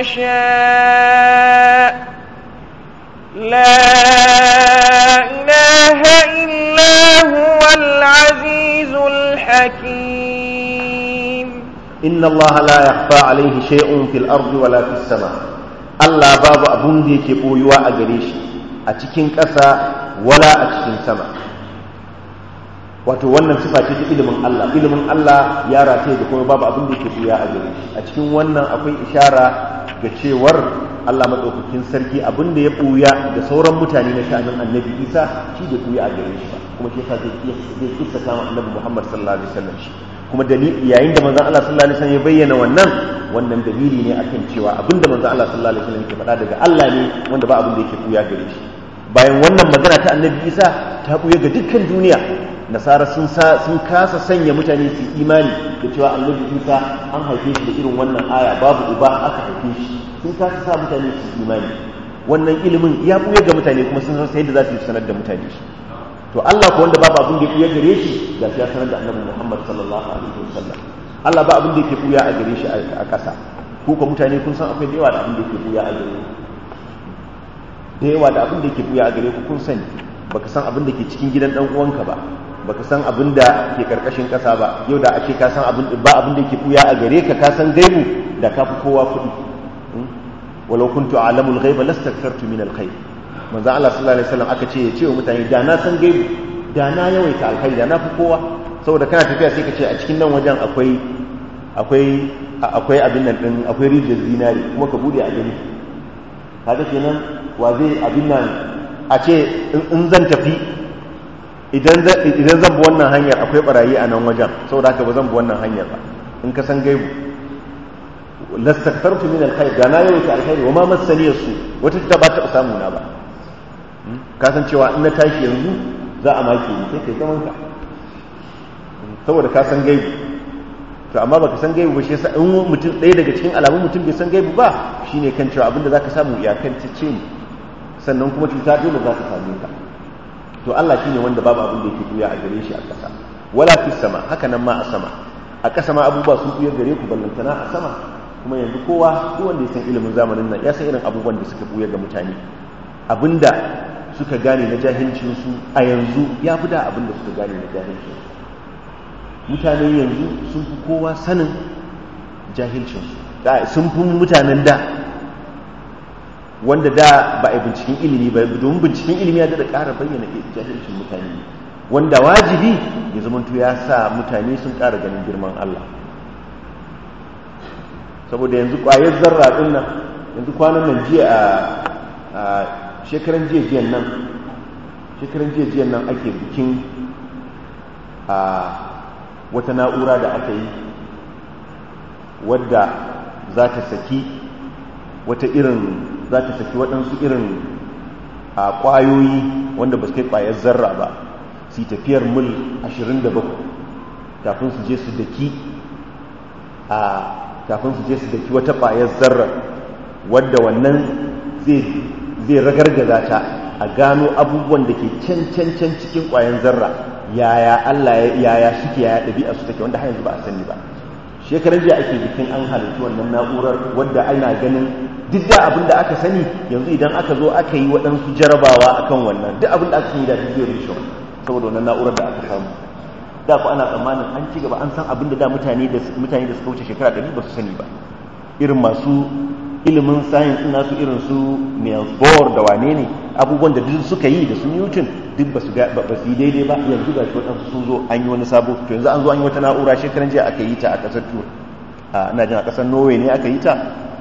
يشاء لا إله إلا هو العزيز الحكيم إن الله لا يخفى عليه شيء في الأرض ولا في السماء الله باب أبن دي كبويوا أغريش أتكين كسا ولا أتكين سما wato wannan sifa ce ta ilimin Allah ilimin Allah ya rataye da kuma babu abin da yake buya a gare shi a cikin wannan akwai ishara ga cewar Allah madaukakin sarki abin da ya buya da sauran mutane na sha'anin annabi Isa shi da buya a gare shi ba kuma shi yasa zai zai kissa kama annabi Muhammad sallallahu alaihi wasallam shi kuma dalili yayin da manzon Allah sallallahu alaihi wasallam ya bayyana wannan wannan dalili ne akan cewa abin da manzon Allah sallallahu alaihi wasallam yake faɗa daga Allah ne wanda ba abin da yake buya gare shi bayan wannan magana ta annabi Isa ta buya ga dukkan duniya nasara sun sun kasa sanya mutane su imani da cewa annabi isa an haife shi da irin wannan aya babu uba aka haife shi sun kasa sa mutane su imani wannan ilimin ya buya ga mutane kuma sun san yadda za su yi sanar da mutane shi to Allah ko wanda babu abin da ya buya gare shi ga ya sanar da annabi Muhammad sallallahu alaihi wasallam Allah ba abin da yake buya a gare shi a ƙasa ko ko mutane kun san akwai da yawa da abin da yake buya a gare da yawa da abin da yake buya a gare ku kun sani baka san abin da ke cikin gidan dan uwanka ba baka san abin da ke karkashin kasa ba yau da ake ka san abin ba abin da ke buya a gare ka ka san gaibu da ka fi kowa kuɗi walau kuntu a'lamul ghaiba lastakthartu min alkhair manzo Allah sallallahu alaihi wasallam aka ce ya ce wa mutane da na san gaibu da na yawaita alkhairi da na fi kowa saboda kana tafiya sai ka ce a cikin nan wajen akwai akwai akwai abin nan din akwai rijiyar zinari kuma ka bude a gani kaga kenan wa zai abin nan a ce in zan tafi idan zan bi wannan hanyar akwai barayi a nan wajen saboda haka ba zan bi wannan hanyar ba in ka san gaibu lastaktartu min alkhair da na yawaita alkhairi wa ma masaniyar su wata ta ba ta samu na ba ka san cewa in na tashi yanzu za a maki ni sai kai zaman ka saboda ka san gaibu to amma baka san gaibu ba shi yasa in mutum ɗaya daga cikin alamun mutum bai san gaibu ba shine kan cewa abinda zaka samu iyakan ce ne sannan kuma cuta dole za ta same ka to Allah shine wanda babu abin da yake buya a gare shi a ƙasa wala fi sama haka nan ma a sama a ƙasa ma abubuwa sun buya gare ku ballantana a sama kuma yanzu kowa duk wanda ya san ilimin zamanin nan ya san irin abubuwan da suka buya ga mutane abinda suka gane na jahilcin su a yanzu ya fi da abinda suka gane na jahilcin su mutane yanzu sun fi kowa sanin jahilcin su sun fi mutanen da wanda da ba a binciken ilimi ba domin binciken ilimi ya da ƙara bayyana jahilcin mutane wanda wajibi ya zamanto ya sa mutane sun ƙara ganin girman Allah saboda yanzu ƙwayar zarra ɗin nan yanzu kwanan nan jiya a shekaran jiya jiyan nan shekaran jiya jiyan nan ake bikin a wata na'ura da aka yi wadda za ta saki wata irin za ta saki waɗansu irin a ƙwayoyi wanda ba su kai ƙwayar zarra ba su tafiyar mil 27 kafin su je su daki a kafin su je su daki wata ƙwayar zarra wadda wannan zai ragargaza ta a gano abubuwan da ke can can can cikin ƙwayan zarra yaya Allah yaya suke yaya ɗabi'a su take wanda har yanzu ba a sani ba shekaran jiya ake bikin an halittu wannan na'urar wadda ana ganin duk da abin da aka sani yanzu idan aka zo aka yi waɗansu jarabawa akan wannan duk abin da aka sani da duk zai rushe saboda wannan na'urar da aka samu da ku ana tsammanin an ci gaba an san abin da da mutane da mutane da suka wuce shekara ɗari ba su sani ba irin masu ilimin science ɗin nasu irin su Niels Bohr da wane ne abubuwan da duk suka yi da su Newton duk ba su ga ba su yi daidai ba yanzu ga shi waɗansu sun zo an yi wani sabo to yanzu an zo an yi wata na'ura shekaran jiya aka yi ta a ƙasar Tur a ina jin a ƙasar Norway ne aka yi ta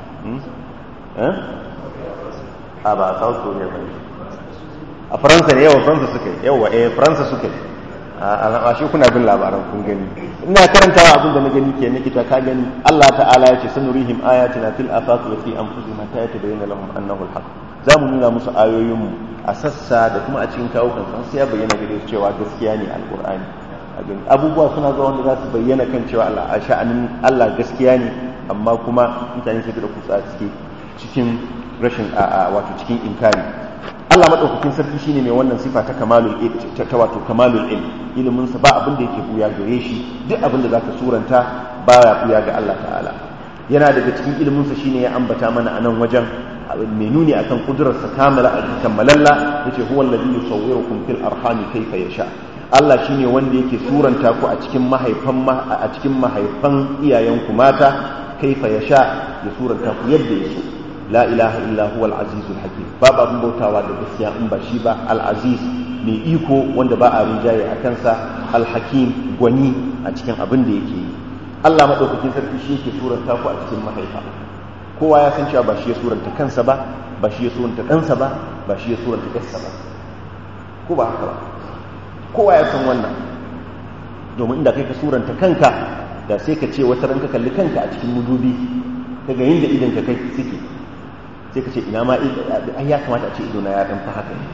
a ba a South Korea ba a Faransa ne yawa Faransa suka yi yawa eh Faransa suka yi a shi kuna bin labaran kun gani ina karantawa abin da na gani ke na kita ka gani Allah ta'ala ya ce sanurihim ayatina fil afaq wa fi anfusihim hatta yatabayyana lahum annahu al-haq za mu nuna musu ayoyin mu a sassa da kuma a cikin kawo kan sai ya bayyana gare su cewa gaskiya ne alqur'ani a gani abubuwa suna zuwa wanda za su bayyana kan cewa Allah a sha'anin Allah gaskiya ne amma kuma mutane sai da kutsa suke cikin rashin wato cikin inkari Allah madaukakin sarki shine mai wannan sifa ta kamalul ilm ta wato kamalul ilm ilimin sa ba abin da yake buya gare shi duk abin da zaka suranta baya buya ga Allah ta'ala yana daga cikin ilimin sa shine ya ambata mana anan wajen mai nuni akan kudurar sa kamala a kammalalla yace huwa alladhi yusawwirukum fil arhami kayfa yasha Allah shine wanda yake suranta ku a cikin mahaifan a cikin mahaifan iyayenku mata kaifa yasha ya suranta ku yadda ya so la ilaha illa huwa al-azizul hakim babu abin bautawa da gaskiya in ba shi ba al-aziz mai iko wanda ba a rinjaye a kansa al-hakim gwani a cikin abin da yake yi Allah madaukakin sarki shi yake suranta ku a cikin mahaifa kowa ya san cewa ba shi ya suranta kansa ba ba shi ya suranta ɗansa ba ba shi ya suranta ƙarsa ba ko ba haka ba kowa ya san wannan domin inda kai ka suranta kanka da sai ka ce wata ranka kalli kanka a cikin mudubi kaga yin da idan ka kai suke sai ka ce ina ma ai ya kamata a ce idona ya dan fa haka ne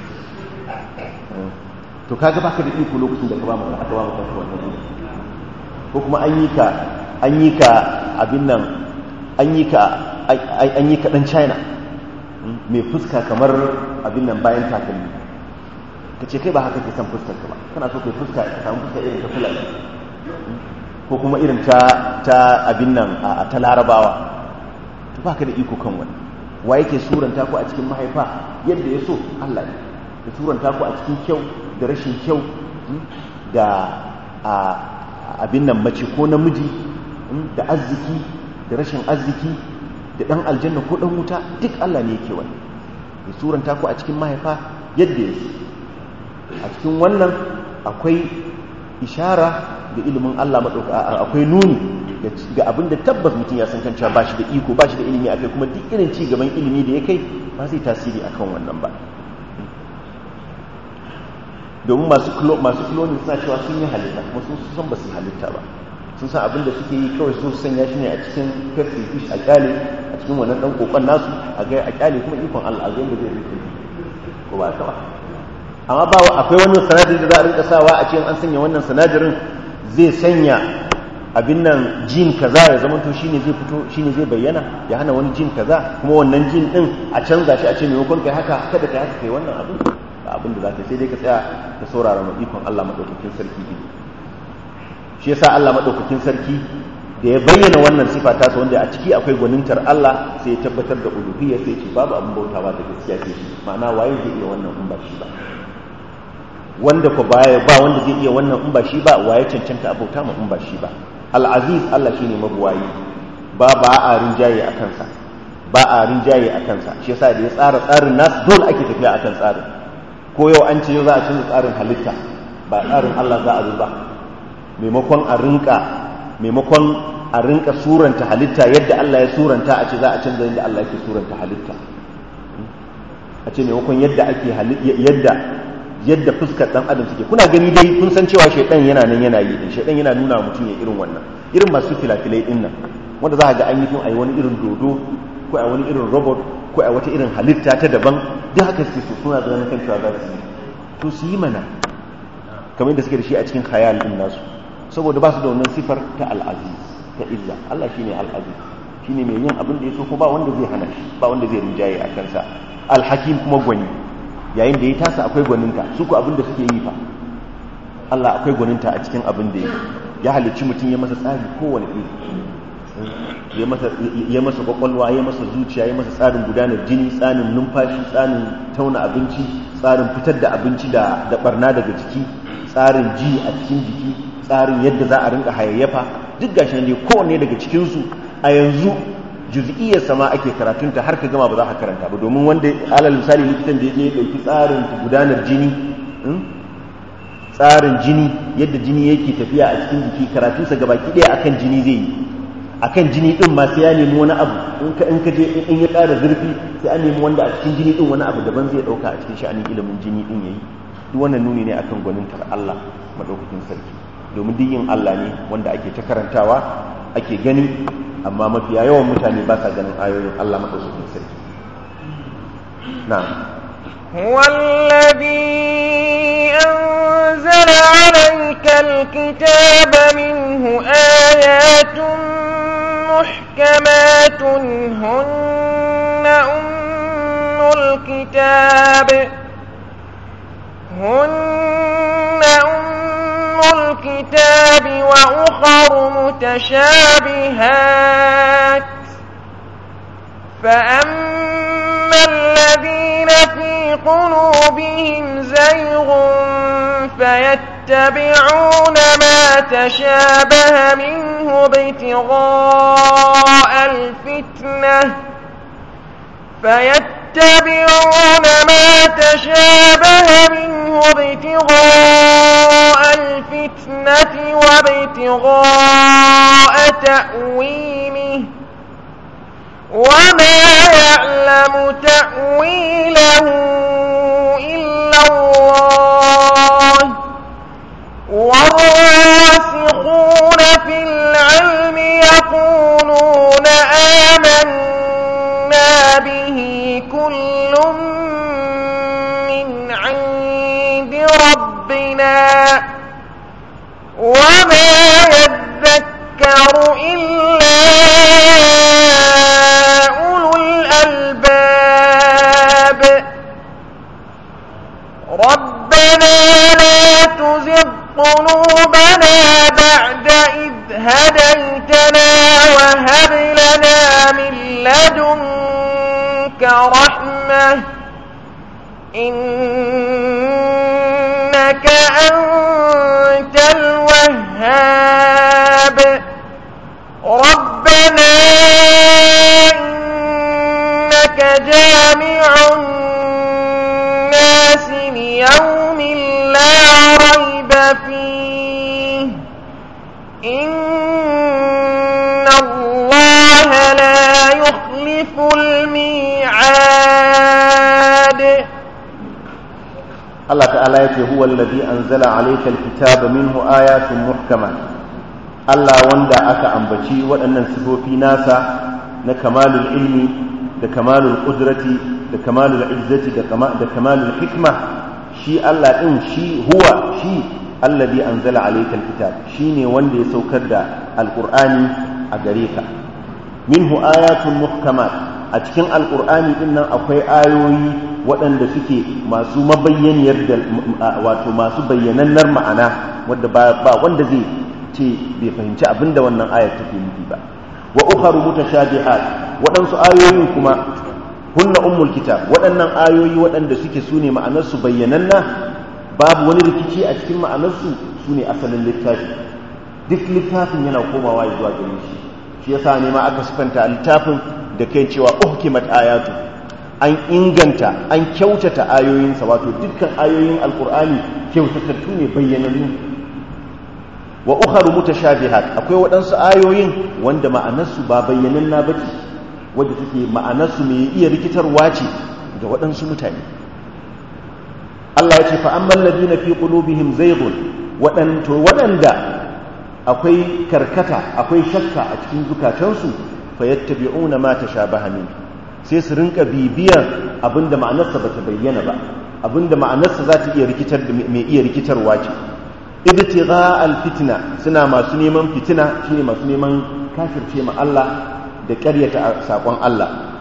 to kaga baka da iko lokacin da ka ba mu aka ba mu kanka wannan ido ko kuma an yi ka an yi ka abin nan an yi ka an yi ka dan China mai fuska kamar abin nan bayan takalmi ka ce kai ba haka ke san fuskar ka ba kana so kai fuska ka samu fuska irin ta fulani ko kuma irin ta ta abin nan a ta larabawa to baka da iko kan wani wa yake suranta ku a cikin mahaifa yadda ya so Allah ne ya suranta ku a cikin kyau da rashin kyau da abin nan mace ko namiji da arziki da rashin arziki da dan aljanna ko dan wuta duk Allah ne yake wani ya suranta ku a cikin mahaifa yadda ya so a cikin wannan akwai ishara da ilimin Allah maɗauka akwai nuni ga abin da tabbas mutum ya san kan cewa ba shi da iko ba shi da ilimi akai kuma duk irin ci gaban ilimi da ya kai ba zai tasiri akan wannan ba domin masu masu cloning suna cewa sun yi halitta kuma sun san ba su halitta ba sun san abin da suke yi kawai sun sanya shi ne a cikin pepsi fish a kyale a cikin wannan dan kokon nasu a ga a kyale kuma ikon Allah a ga yadda zai rike ko ba ta ba amma ba akwai wani sanadari da za a rinka sawa a cikin an sanya wannan sanadarin zai sanya abin nan jin kaza ya zama to shine zai fito shine zai bayyana ya hana wani jin kaza kuma wannan jin din a canza shi a ce maimakon kai haka kada kai haka kai wannan abin ba abin da zaka sai dai ka tsaya ka saurara ma ikon Allah madaukakin sarki din shi yasa Allah madaukakin sarki da ya bayyana wannan sifa ta sa wanda a ciki akwai gwanintar Allah sai ya tabbatar da uluhiyya sai ce babu abin bautawa da gaskiya sai shi ma'ana waye zai iya wannan in ba shi ba wanda ko baya ba wanda zai iya wannan in ba shi ba waye cancanta abauta ma in ba shi ba al-aziz Allah shine mabuwayi ba ba a rinjaye a kansa ba a rinjaye a kansa shi yasa da ya tsara tsarin nasu dole ake tafiya akan tsarin ko yau an ce yau za a canza tsarin halitta ba tsarin Allah za a zo ba maimakon a rinka maimakon a rinka suranta halitta yadda Allah ya suranta a ce za a canza yadda Allah yake suranta halitta a ce maimakon yadda ake yadda yadda fuskar dan adam suke kuna gani dai kun san cewa shaidan yana nan yana yi din shaidan yana nuna mutum ya irin wannan irin masu filafilai din nan wanda za ka ga an yi fim a wani irin dodo ko a wani irin robot ko a wata irin halitta ta daban duk haka suke so suna da kan cewa za su yi to su yi mana kamar yadda suke da shi a cikin khayal din nasu saboda ba su da wannan sifar ta al'aziz ta illa Allah shine al'aziz shine mai yin abin da ya so ko ba wanda zai hana shi ba wanda zai rinjaye a kansa alhakim kuma gwani yayin da ya tasa akwai gwaninta su ku abin da suke yi fa Allah akwai gwaninta a cikin abin da ya halicci mutum ya masa tsari kowane iri ya masa kwakwalwa ya masa zuciya ya masa tsarin gudanar jini tsarin numfashi tsarin tauna abinci tsarin fitar da abinci da barna daga jiki tsarin ji a cikin jiki tsarin yadda za a rinka hayayyafa duk gashi ne kowanne daga cikinsu a yanzu juz'iyyar sama ake karatunta har ka gama ba za ka karanta ba domin wanda alal misali likitan da ya je ya dauki tsarin gudanar jini tsarin jini yadda jini yake tafiya a cikin jiki karatunsa gabaki ɗaya akan jini zai yi akan jini din ma sai ya nemi wani abu in ka in ka je in ya ƙara zurfi sai an nemi wanda a cikin jini din wani abu daban zai dauka a cikin sha'anin ilimin jini din yayi duk wannan nuni ne akan gwanintar Allah madaukakin sarki domin duk yin Allah ne wanda ake ta karantawa ake gani amma mafiya yawan mutane ba sa ganin ayoyin Allah madaukakin sarki na'am هو الذي أنزل عليك الكتاب منه آيات محكمات هن أم الكتاب هن أم الكتاب وأخر متشابهات فأما الذين في قلوبهم زيغ فيتبعون ما تشابه منه ابتغاء الفتنة فيتبعون ما تشابه منه ابتغاء الفتنة وابتغاء تأويله وما يعلم تأويله إلا الله والراسخون في العلم يقولون آمنا به كل من عند ربنا وما يذكر إلا أولو الألباب ربنا لا تزغ قلوبنا بعد إذ هديتنا وهب لنا من لدنك رحمة إنك أنت الوهاب ربنا إنك جامع الناس ليوم لا ريب فيه إن الله لا يخلف الميعاد Allah ta'ala ya ce huwa allazi anzala alayka alkitaba minhu ayatun muhkamat Allah wanda aka ambaci waɗannan sifofi nasa na kamalul ilmi da kamalul qudrati da kamalul izzati da kamalul hikma shi Allah din shi huwa shi allazi anzala alayka alkitab shine wanda ya saukar da alqur'ani a gare ka minhu ayatun muhkamat a cikin alqur'ani din nan akwai ayoyi waɗanda suke masu mabayyaniyar da wato masu bayyanannar ma'ana wadda ba wanda zai ce bai fahimci abinda wannan ayar take nufi ba wa ukharu mutashabihat waɗansu ayoyin kuma hunna ummul kitab waɗannan ayoyi waɗanda suke sune ma'anarsu bayyananna babu wani rikici a cikin ma'anarsu sune asalin littafi duk littafin yana komawa zuwa gare shi shi yasa ne ma aka sifanta littafin da kai cewa uhkimat ayatu an inganta an kyautata ayoyinsa wato dukkan ayoyin alkur'ani kyautatattu ne bayyanannu wa ukharu mutashabihat akwai waɗansu ayoyin wanda ma'anarsu ba bayyananna bace wadda take ma'anarsu mai iya rikitarwa ce ga waɗansu mutane Allah ya ce fa amman ladina fi qulubihim zayghun waɗanto waɗanda akwai karkata akwai shakka a cikin zukatansu fayattabi'una ma tashabaha min sai su rinka bibiyan abinda ma'anarsa bata bayyana ba abinda ma'anarsa za ta iya rikitar da mai iya rikitarwa ce ibtigha alfitna suna masu neman fitina shine masu neman kafirce ma Allah da ƙaryata sakon Allah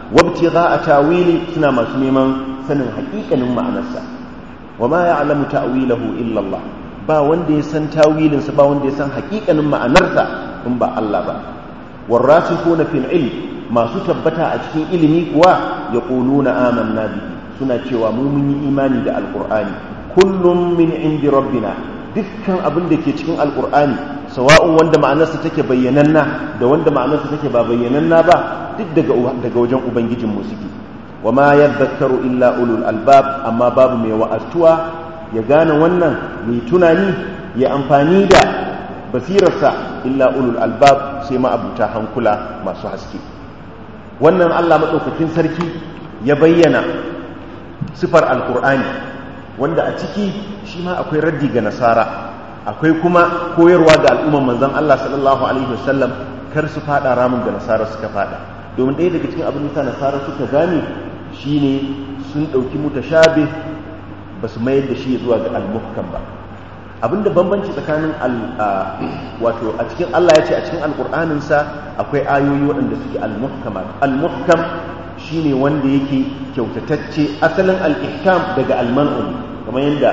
wabtigha tawili suna masu neman sanin haƙiƙanin ma'anarsa wa ma ya'lamu ta'wilahu illa Allah ba wanda ya san tawilinsa ba wanda ya san haƙiƙanin ma'anarsa in ba Allah ba warasikhuna fil ilm masu tabbata a cikin ilimi kuwa yaquluna amanna bihi suna cewa mu mun yi imani da alqur'ani kullum min indi rabbina dukkan abin da ke cikin alqur'ani sawa'un wanda ma'anarsa take bayyananna da wanda ma'anarsa take ba bayyananna ba duk daga daga wajen ubangijin mu suke wa ma yadhakkaru illa ulul albab amma babu mai wa'astuwa ya gane wannan mai tunani ya amfani da basirarsa illa ulul albab sai ma abuta hankula masu haske wannan Allah madaukakin sarki ya bayyana sifar alqur'ani wanda a ciki shi ma akwai raddi ga nasara akwai kuma koyarwa ga al'umman manzon Allah sallallahu alaihi wasallam kar su fada ramin da nasara suka fada domin ɗaya daga cikin abin da nasara suka gane shine sun ɗauki mutashabih ba su mayar da shi zuwa ga al-muhkam ba abinda bambanci tsakanin wato a cikin Allah ya ce a cikin alƙur'anin sa akwai ayoyi waɗanda suke al-muhkamat al-muhkam shine wanda yake kyautatacce asalin al-ihkam daga al-man'u kamar yadda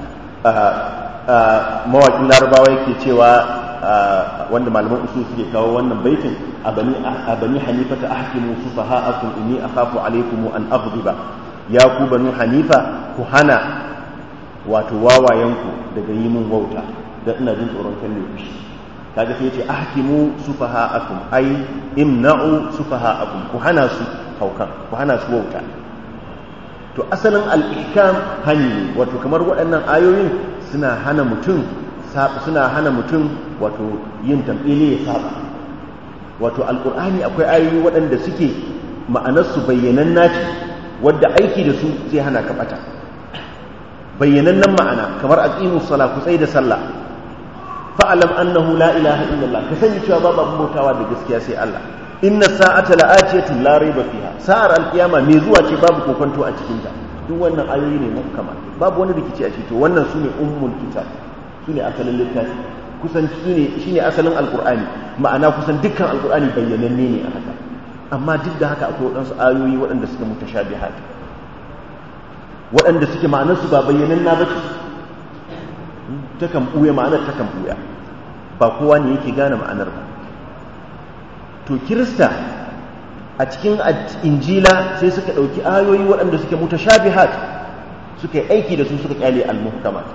mawaƙin larabawa yake cewa wanda malaman usul suke kawo wannan baitin a bani hanifata ahkimu sufaha'akum inni akhafu alaykum an aghdiba ya ku banu hanifa ku hana wato wawayenku daga yi min wauta da ina jin tsoron kan ne fushi kaga sai yace ahkimu sufaha'akum ai imna'u sufaha'akum ku hana su haukan ku hana su wauta to asalin al-ihkam hani wato kamar waɗannan ayoyin suna hana mutum suna hana mutum wato yin tambili ya saba wato alqur'ani akwai ayoyi waɗanda suke ma'anarsu bayyananna ce wadda aiki da su zai hana ka bata bayyanannen ma'ana kamar aqimus sala ku tsaye da sallah fa'alam annahu la ilaha illallah ka sani cewa babu abin bautawa da gaskiya sai Allah inna sa'ata la'atiyatun la rayba fiha sa'ar alkiyama me zuwa ce babu kokonto a cikin ta duk wannan ayoyi ne muhkama babu wani rikici a cikin to wannan sune ummul kitab sune asalin littafi kusan shine shine asalin alqur'ani ma'ana kusan dukkan alqur'ani bayyananne ne a haka amma duk da haka akwai waɗansu ayoyi waɗanda suka mutashabihat waɗanda suke ma'anarsu ba bayyananna ba ce takan ɓuya ma'anar takan ɓuya ba kowa ne yake gane ma'anar ba to kirista a cikin injila sai suka ɗauki ayoyi waɗanda suke mutashabihat suka yi aiki da su suka kyale al-muhkamat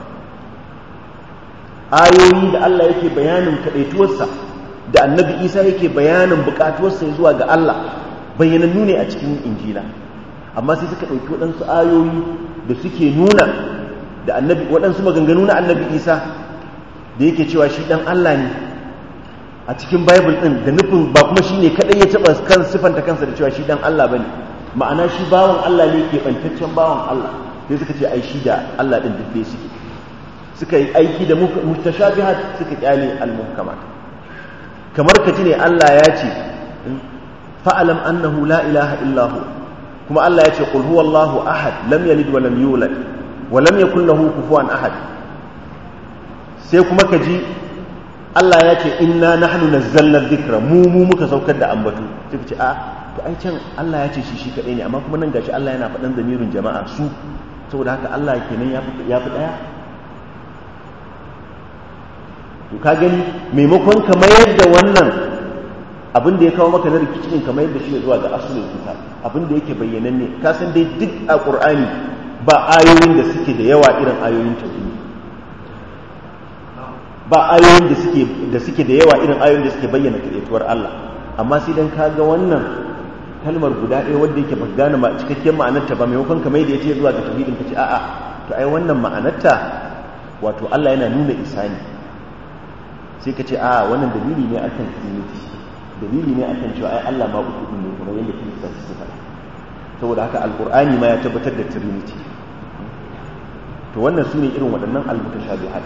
ayoyi da Allah yake bayanin kaɗaituwarsa da annabi isa yake bayanin buƙatuwarsa zuwa ga Allah bayyanannu ne a cikin injila amma sai suka ɗauki waɗansu ayoyi da suke nuna da annabi waɗansu maganganu na annabi isa da yake cewa shi ɗan Allah ne a cikin bible ɗin da nufin ba kuma shi ne kaɗai ya taɓa kan siffanta kansa da cewa shi ɗan Allah ba ne ma'ana shi bawan Allah ne ke ɓantaccen bawan Allah sai suka ce ai shi da Allah ɗin duk dai suke suka yi aiki da mutashabihat suka kyale al-muhkamat kamar ka ji ne Allah ya ce fa'alam annahu la ilaha illahu kuma Allah ya ce qul huwallahu ahad lam yalid wa lam yulad wa lam yakul lahu kufuwan ahad sai kuma ka ji Allah ya ce inna nahnu nazzalna dhikra mu mu muka saukar da ambatu sai ka ce a to ai can Allah ya ce shi shi kadai ne amma kuma nan gashi Allah yana faɗan zamirin jama'a su saboda haka Allah kenan ya fi ya fi daya to ka gani maimakon ka mayar da wannan abin da ya kawo maka na rikicin ka mayar da shi zuwa ga asulul kitab abin da yake bayyananne ka san dai duk a qur'ani ba ayoyin da suke da yawa irin ayoyin tauhidi ba ayoyin da suke da suke da yawa irin ayoyin da suke bayyana kadaituwar Allah amma sai dan ka ga wannan kalmar guda ɗaya wanda yake ba gane ma cikakken ma'anarta ba maimakon ka mai da yace zuwa ga tauhidin ka ce a'a to ai wannan ma'anarta wato Allah yana nuna isa ne sai ka ce a wannan dalili ne akan trinity dalili ne akan cewa ai Allah ma uku din ne kamar yadda kirista suke faɗa saboda haka alqur'ani ma ya tabbatar da trinity to wannan sune irin waɗannan almutashabihat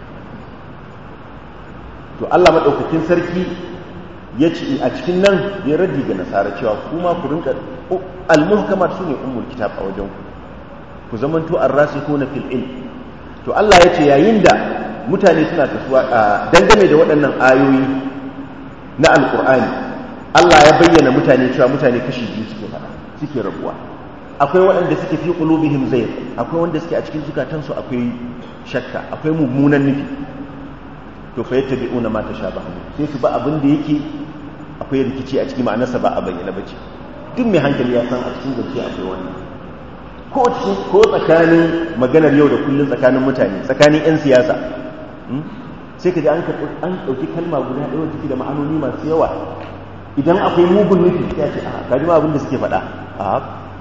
to Allah madaukakin sarki ya ce a cikin nan ya raddi ga nasara cewa kuma ku rinka almuhkamat sune ummul kitab a wajen ku ku zamanto ar-rasikhuna fil ilm to Allah ya ce yayin da mutane suna tafiya dangane da waɗannan ayoyi na alkur'ani Allah ya bayyana mutane cewa mutane kashi biyu suke fada suke rabuwa akwai waɗanda suke fi qulubihim zayg akwai wanda suke a cikin zukatansu akwai shakka akwai mummunan nufi to fa yattabi'una ma tashabaha sai su ba abin da yake akwai rikici a cikin ma'anarsa ba a bayyana bace duk mai hankali ya san a cikin zance akwai wannan ko ko tsakanin maganar yau da kullun tsakanin mutane tsakanin yan siyasa sai ka ji an ɗauki kalma guda ɗaya take da ma'anoni masu yawa idan akwai mugun nufi ya ce a kaji ma abin da suke faɗa a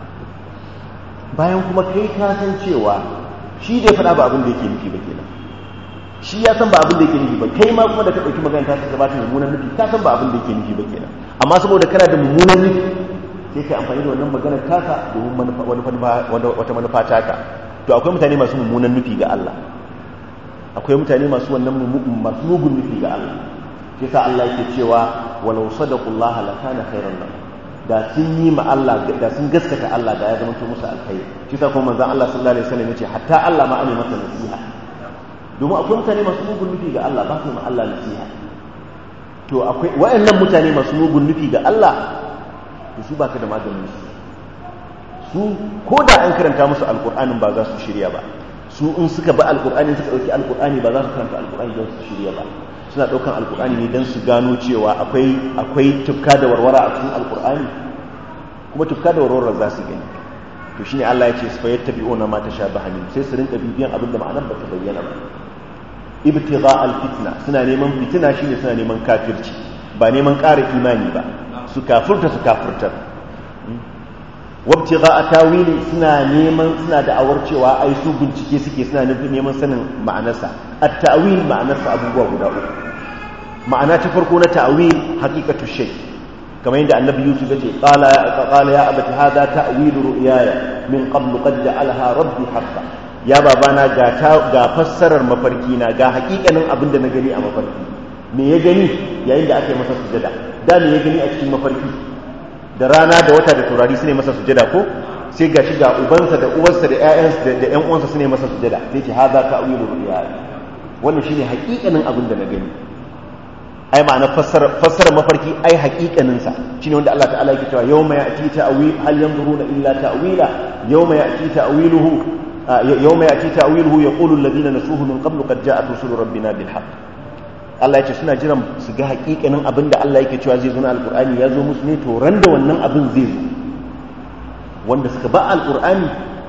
bayan kuma kai ka san cewa shi da faɗa ba abin da yake nufi ba kenan shi ya san ba abin da yake nufi ba kai ma kuma da ka ɗauki magana ta ta gabata mummunan nufi ka san ba abin da yake nufi ba kenan amma saboda kana da mummunan nufi sai kai amfani da wannan maganar taka domin wata manufa taka to akwai mutane masu mummunan nufi ga Allah akwai mutane masu wannan masu mugun nufi ga Allah shi yasa Allah yake cewa walau sadaqullaha lakana khairan lahum da sun yi ma Allah da sun gaskata Allah da ya zama to musu alkhairi shi yasa kuma manzon Allah sallallahu alaihi wasallam yace hatta Allah ma ane masa nasiha domin akwai mutane masu mugun nufi ga Allah ba su ma Allah nasiha to akwai wayannan mutane masu mugun nufi ga Allah to su baka da maganin su su ko da an karanta musu alqur'anin ba za su shirya ba su in suka ba alkur'ani suka dauki alkur'ani ba za su karanta alkur'ani don su shirya ba suna daukan alkur'ani ne don su gano cewa akwai akwai tufka da warwara a cikin alkur'ani kuma tufka da warwara za su gani to shine Allah ya ce su fayyata bi'una ma tashabaha min sai su rinka bibiyan abin da ma'anar ba ta bayyana ba ibtigha alfitna suna neman fitina shine suna neman kafirci ba neman ƙara imani ba su kafirta su kafirtar wabtiga a tawili suna neman suna da'awar cewa ai su bincike suke suna neman sanin ma'anarsa at ta'wil ma'anarsa abubuwa guda uku ma'ana ta farko na ta'wil haqiqatu shay kamar yadda annabi yusuf yace qala qala ya abati hadha ta'wil ru'yaya min qablu qad ja'alaha rabbi haqqan ya babana ga ga fassarar mafarki na ga haƙiƙanin abin da na gani a mafarki me ya gani yayin da aka yi masa sujada da me ya gani a cikin mafarki da rana da wata da turari su ne masa sujada ko sai ga shi ga ubansa da uwarsa da ƴaƴansa da ƴan uwansa su ne masa sujada sai ce haza ta'wilu ru'ya wannan shine haƙiƙanin abin da na gani ai ma'ana fassara fassara mafarki ai haƙiƙanin sa shine wanda Allah ta'ala yake cewa yawma ya'ti ta'wil hal yanzuruna illa ta'wila yawma ya'ti ta'wiluhu yawma ya'ti ta'wiluhu yaqulu alladhina nasuhu min qablu qad ja'at rusulu rabbina bil haqq Allah ya ce suna jiran su ga hakikanin abin da Allah yake cewa zai zo na alkur'ani ya zo musu ne to ran da wannan abin zai zo wanda suka ba alkur'ani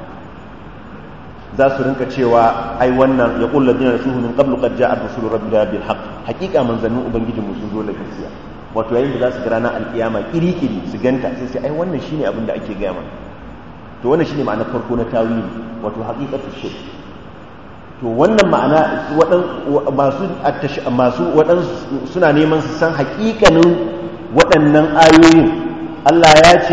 za su rinka cewa ai wannan ya kullu dina rasuhu min qablu qad ja'a rusulu rabbina bil haqq hakika manzannin ubangijin mu sun zo da gaskiya wato yayin da za su ga ranar alkiyama kiri-kiri su ganta sai sai ai wannan shine abin da ake gaya mana to wannan shine ma'anar farko na tawili wato haqiqatu shay to wannan ma'ana masu masu waɗansu suna neman su san haƙiƙanin waɗannan ayoyin Allah ya ce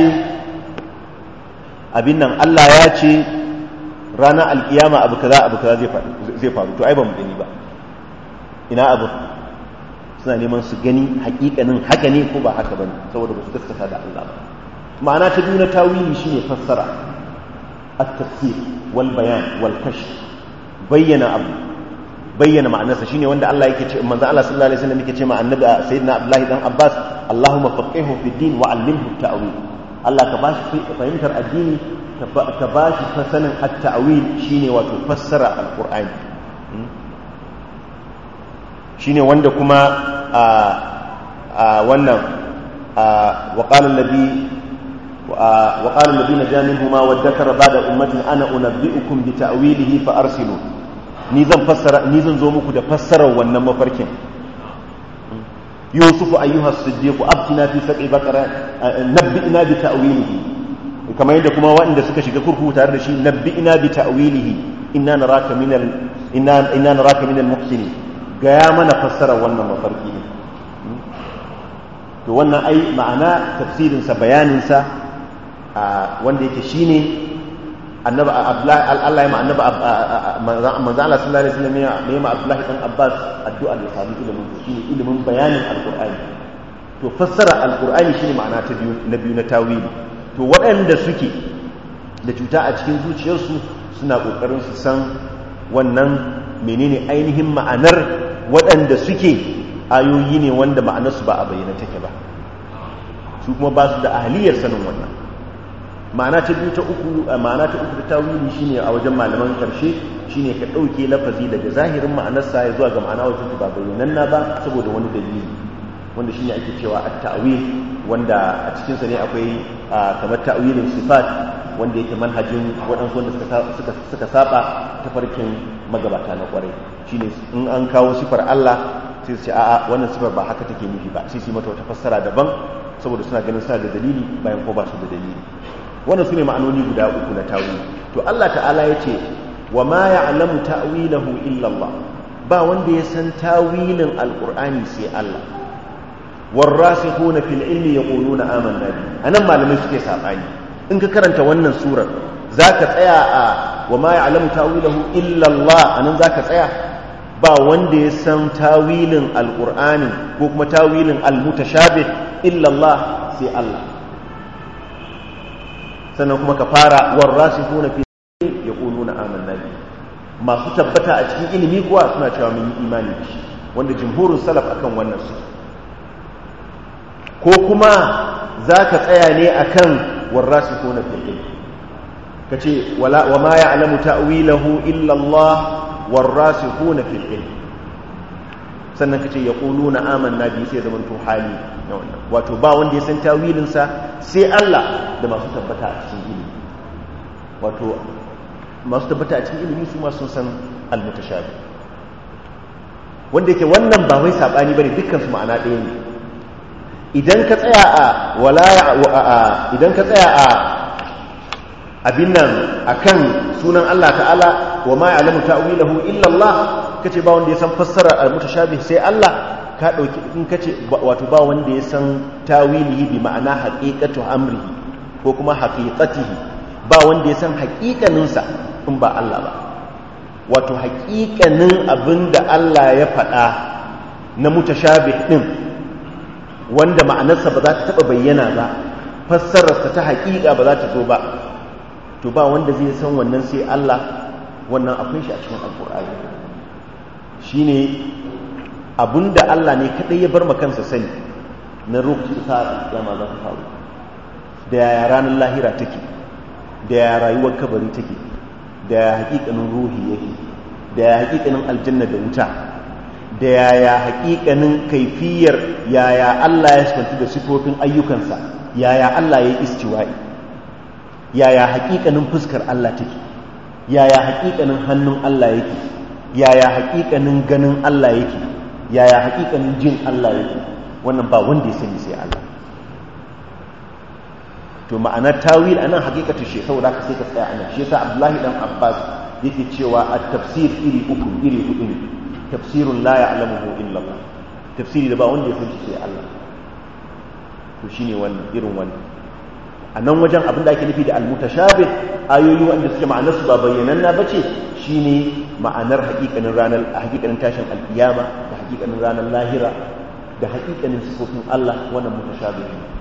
abin nan Allah ya ce ranar alƙiyama abu kaza abu kaza zai faru to ai ba mu gani ba ina abu suna neman su gani haƙiƙanin haka ne ko ba haka ba ne saboda ba su gaskata da Allah ba ma'ana ta biyu na tawili shine fassara at-tafsir wal bayan wal kashf bayyana abu bayyana ma'anarsa shine wanda Allah yake ce manzo Allah sallallahu alaihi wasallam yake ce ma annabi sayyidina Abdullahi dan Abbas Allahumma faqihu fi din wa 'allimhu at-ta'wil Allah ka bashi fahimtar addini ka bashi sanin at-ta'wil shine wato fassara al-Qur'ani shine wanda kuma a wannan wa qala alladhi وقال الذين جاء منهما وادكر بعد أمة أنا أنبئكم بتأويله فأرسلوا نيزن فسر نيزن زومكو ده فسر wannan mafarkin يوسف أيها الصديق أبتنا في سبع بقرة نبئنا بتأويله كما yadda kuma waɗanda suka shiga kurkuku tare da shi nabbi'ina bi ta'wilihi inna naraka min al inna inna naraka min al muhsinin gaya mana fassara wannan mafarki to wannan ai ma'ana tafsirin sa bayanin sa wanda yake shine annabi Allah ya ma annabi manzo Allah sallallahu alaihi wasallam ya ma Abdullah dan Abbas addu'a da sami ilimin shine ilimin bayanin alqur'ani to fassara alqur'ani shine ma'ana ta biyu na biyu na tawili to waɗanda suke da cuta a cikin zuciyarsu suna kokarin su san wannan menene ainihin ma'anar waɗanda suke ayoyi ne wanda ma'anarsu ba a bayyana take ba su kuma ba su da ahliyar sanin wannan ma'ana ta biyu ta uku ma'ana ta uku ta tawili shine a wajen malaman karshe shine ka dauke lafazi daga zahirin ma'anarsa ya zuwa ga ma'ana wajen ba bayyananna ba saboda wani dalili wanda shine ake cewa at-ta'wil wanda a cikin sa ne akwai kamar ta'wilin sifat wanda yake manhajin waɗansu wanda suka suka saba ta farkin magabata na kwarai shine in an kawo sifar Allah sai su ce a'a wannan sifar ba haka take nufi ba sai su yi mata wata fassara daban saboda suna ganin suna da dalili bayan ko ba su da dalili wannan su ne ma'anoni guda uku na tawili to Allah ta'ala ya ce wa ma ya'lamu ta'wilahu illa Allah ba wanda ya san tawilin alqur'ani sai Allah warasikhuna fil ilmi yaquluna amanna bi anan malamai suke sabani in ka karanta wannan surar zaka tsaya a wa ma ya'lamu ta'wilahu illa Allah anan zaka tsaya ba wanda ya san tawilin alqur'ani ko kuma tawilin almutashabih illa Allah sai Allah sannan kuma ka fara warrasikuna fi yaquluna amanna bi masu tabbata a cikin ilimi kuwa suna cewa mun yi imani da shi wanda jumhurun salaf akan wannan su ko kuma zaka tsaya ne akan warrasikuna fil ilm kace wala wa ma ya'lamu ta'wilahu illa Allah warrasikuna fil ilm sannan kace yaquluna amanna bi sai zaman to hali na wannan wato ba wanda ya san tawilin sa sai Allah da masu tabbata a cikin ilimi wato masu tabbata a cikin ilimi su ma sun san almutashabi wanda yake wannan ba wai sabani bane dukkan su ma'ana ɗaya ne idan ka tsaya a wala idan ka tsaya a abin nan akan sunan Allah ta'ala wa ma ya'lamu ta'wilahu illa Allah kace ba wanda ya san fassara al-mutashabih sai Allah ka dauki in kace wato ba wanda ya san tawilihi bi ma'ana haqiqatu amrihi ko kuma haqiqatihi ba wanda ya san haqiqanin sa in ba Allah ba wato haqiqanin abinda Allah ya faɗa na mutashabih din wanda ma'anarsa ba za ta taba bayyana ba fassararsa ta haqiqa ba za ta zo ba to ba wanda zai san wannan sai Allah wannan akwai shi a cikin alkur'ani shine abinda Allah ne kadai ya bar kansa sani na lokacin sa kiyama za ta faru da yaya ranar lahira take da yaya rayuwar kabari take da yaya hakikanin ruhi yake da yaya hakikanin aljanna da wuta da yaya hakikanin kaifiyar yaya Allah ya sifanci da sifofin ayyukansa yaya Allah ya yi istiwa'i yaya hakikanin fuskar Allah take yaya hakikanin hannun Allah yake yaya hakikanin ganin Allah yake yaya hakikanin jin Allah yake wannan ba wanda ya sani sai Allah to ma'anar tawil anan hakikatu shi saboda ka sai ka tsaya anan shi yasa Abdullahi dan Abbas yake cewa at-tafsir iri uku iri hudu ne tafsirun la ya'lamuhu illa Allah tafsiri da ba wanda ya sani sai Allah to shine wannan irin wannan a nan wajen abin da ake nufi da almutashabih ayoyi wanda suke ma'anar su ba bayyananna bace shine ma'anar hakikanin ranar hakikanin tashin alkiyama da hakikanin ranar lahira da hakikanin sifofin Allah wannan mutashabih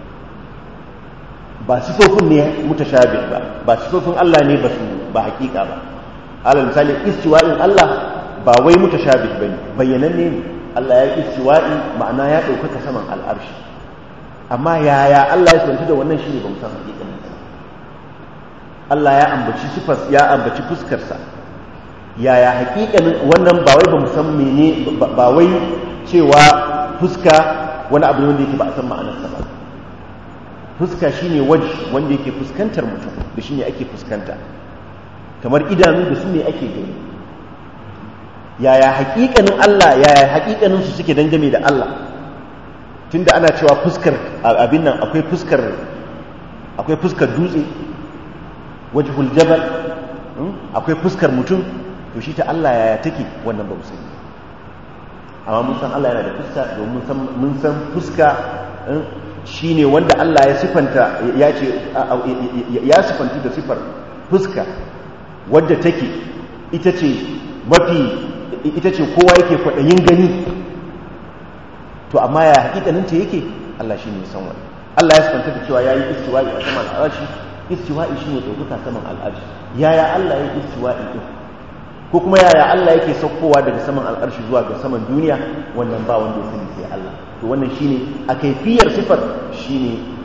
ba sifofin ne mutashabih ba ba sifofin Allah ne ba su ba hakika ba alal misali istiwa'in Allah ba wai mutashabih bane bayyananne ne Allah ya istiwa'i ma'ana ya ɗaukaka saman al'arshi amma yaya Allah ya sanci da wannan shi ne ba san hakikanin sa Allah ya ambaci sifar ya ambaci fuskar sa yaya hakikanin wannan ba wai ba mu san mene ba wai cewa fuska wani abu ne wanda yake ba a san ma'anar sa ba fuska shine waje wanda yake fuskantar mutum da shine ake fuskanta kamar idanu da su ne ake gani yaya hakikanin Allah yaya hakikanin su suke dangane da Allah tunda ana cewa fuskar abin nan akwai fuskar akwai fuskar dutse wajhul jabal akwai fuskar mutum to shi ta Allah yaya take wannan ba mu sani amma mun san Allah yana da fuska domin mun san fuska shine wanda Allah ya sifanta ya ce ya sifanta da sifar fuska wadda take ita ce mafi ita ce kowa yake kwaɗayin gani to amma ya hakikanin ta yake Allah shine ya san wani Allah ya sifanta da cewa yayi istiwa'i a saman al'arshi istiwa'i shine dauka saman al'arshi yaya Allah yake istiwa'i din ko kuma yaya Allah yake saukowa daga saman al'arshi zuwa ga saman duniya wannan ba wanda ya sani sai Allah to wannan shine a kaifiyar sifar shine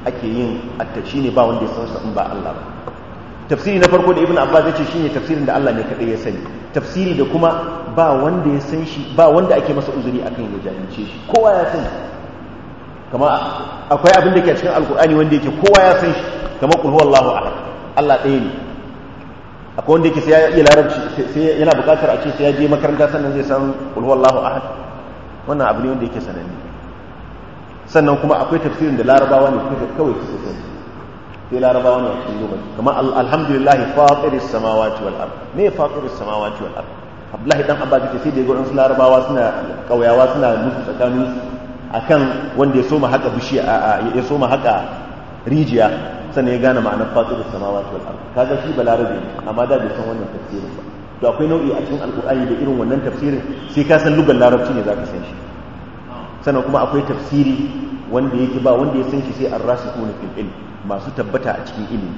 ake yin attaci ne ba wanda ya san sa in ba Allah ba tafsiri na farko da ibn abbas ya ce shine tafsirin da Allah ne kadai ya sani tafsiri da kuma ba wanda ya san shi ba wanda ake masa uzuri akan ya jahilce shi kowa ya sani kama akwai abin da ke cikin alkur'ani wanda yake kowa ya san shi kamar qul huwallahu ahad Allah ɗaya ne akwai wanda yake sai ya iya larabci sai yana buƙatar a ce sai ya je makaranta sannan zai san qul huwallahu ahad wannan abu ne wanda yake sananne sannan kuma akwai tafsirin da larabawa ne kawai su sani sai larabawa ne a cikin lokaci kamar alhamdulillah fatiris samawati wal ard me fatiris samawati wal ard abdullahi dan abba yake sai da gurin su larabawa suna kauyawa suna musu tsakanin akan wanda ya soma haka bishiya ya soma haka rijiya sannan ya gane ma'anar fatiris samawati wal ard kaga shi balarabe ne amma da bai san wannan tafsirin ba to akwai nau'i a cikin alqur'ani da irin wannan tafsirin sai ka san lugar larabci ne zaka san shi sannan kuma akwai tafsiri wanda yake ba wanda ya san shi sai ar-rasikhuna fil ilm masu tabbata a cikin ilimi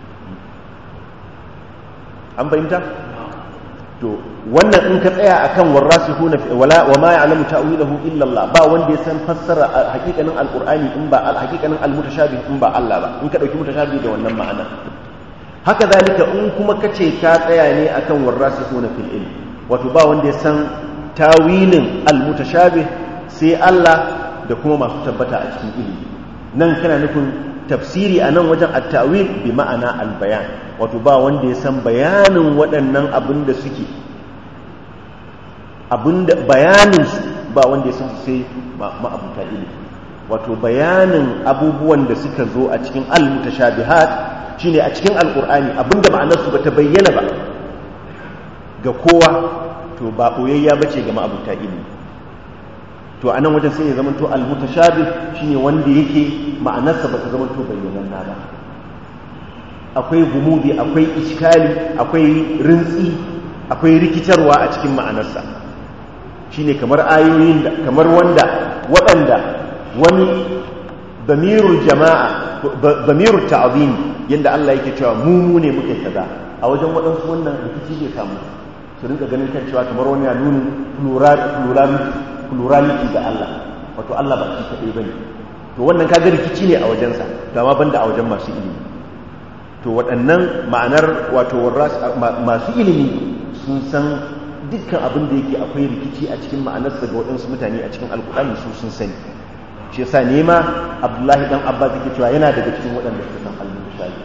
an fahimta to wannan in ka tsaya akan warasihuna wala wa ma ya'lamu ta'wilahu illa Allah ba wanda ya san fassara hakikanin alqur'ani in ba hakikanin almutashabih in ba Allah ba in ka dauki mutashabih da wannan ma'ana haka zalika in kuma kace ka tsaya ne akan warasihuna fil ilm wato ba wanda ya san tawilin almutashabih sai Allah da kuma masu tabbata a cikin ilimi nan kana nufin tafsiri a nan wajen at-ta'wil bi ma'ana al-bayan wato ba wanda ya san bayanin waɗannan abin da suke abinda bayanin su ba wanda ya san su sai ma'abuta ilimi wato bayanin abubuwan da suka zo a cikin al-mutashabihat shine a cikin alqur'ani abinda ma'anar su bata bayyana ba ga kowa to ba boyayya bace ga ma'abuta ilimi to anan wajen sai ya zama to al-mutashabih shine wanda yake ma'anarsa bata zama to bayyananna ba akwai gumudi akwai iskali akwai rintsi akwai rikitarwa a cikin ma'anarsa shine kamar ayoyin da kamar wanda waɗanda wani damirul jama'a damirul ta'zim yanda Allah yake cewa mu mu ne muke kaza a wajen waɗansu wannan rikici zai samu su rinka ganin kan cewa kamar wani ya nuna plurality plurality ga Allah wato Allah ba shi kadai bane to wannan kaga rikici ne a wajensa to amma banda a wajen masu ilimi to waɗannan ma'anar wato masu ilimi sun san dukkan abin da yake akwai rikici a cikin ma'anarsa ga waɗansu mutane a cikin alkur'ani su sun sani shi yasa nema abdullahi dan abbas yake cewa yana daga cikin waɗanda suka san al-mutashabi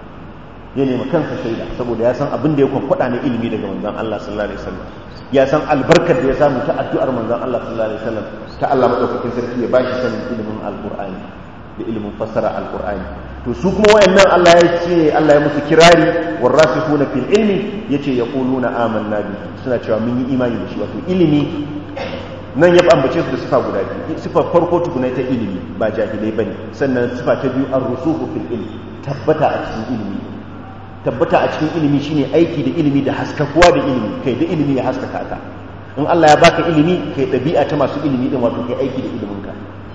ya nema kansa shaida saboda ya san abin da ya kwakwada na ilimi daga manzon Allah sallallahu alaihi wasallam ya san albarkar da ya samu ta addu'ar manzon Allah sallallahu alaihi wasallam ta Allah madaukakin sarki ya bashi sanin ilimin alqur'ani da ilimin fassara alqur'ani to su kuma wayannan Allah ya ce Allah ya musu kirari warasikhuna fil ilmi yace yaquluna amanna bi suna cewa mun yi imani da shi wato ilimi nan ya ambace su da sifa guda biyu sifa farko tukuna ta ilimi ba jahilai bane sannan sifa ta biyu ar-rusukhu fil ilmi tabbata a cikin ilimi tabbata a cikin ilimi shine aiki da ilimi da haskakuwa da ilimi kai da ilimi ya haskaka ka in Allah ya baka ilimi kai ɗabi'a ta masu ilimi din wato kai aiki da iliminka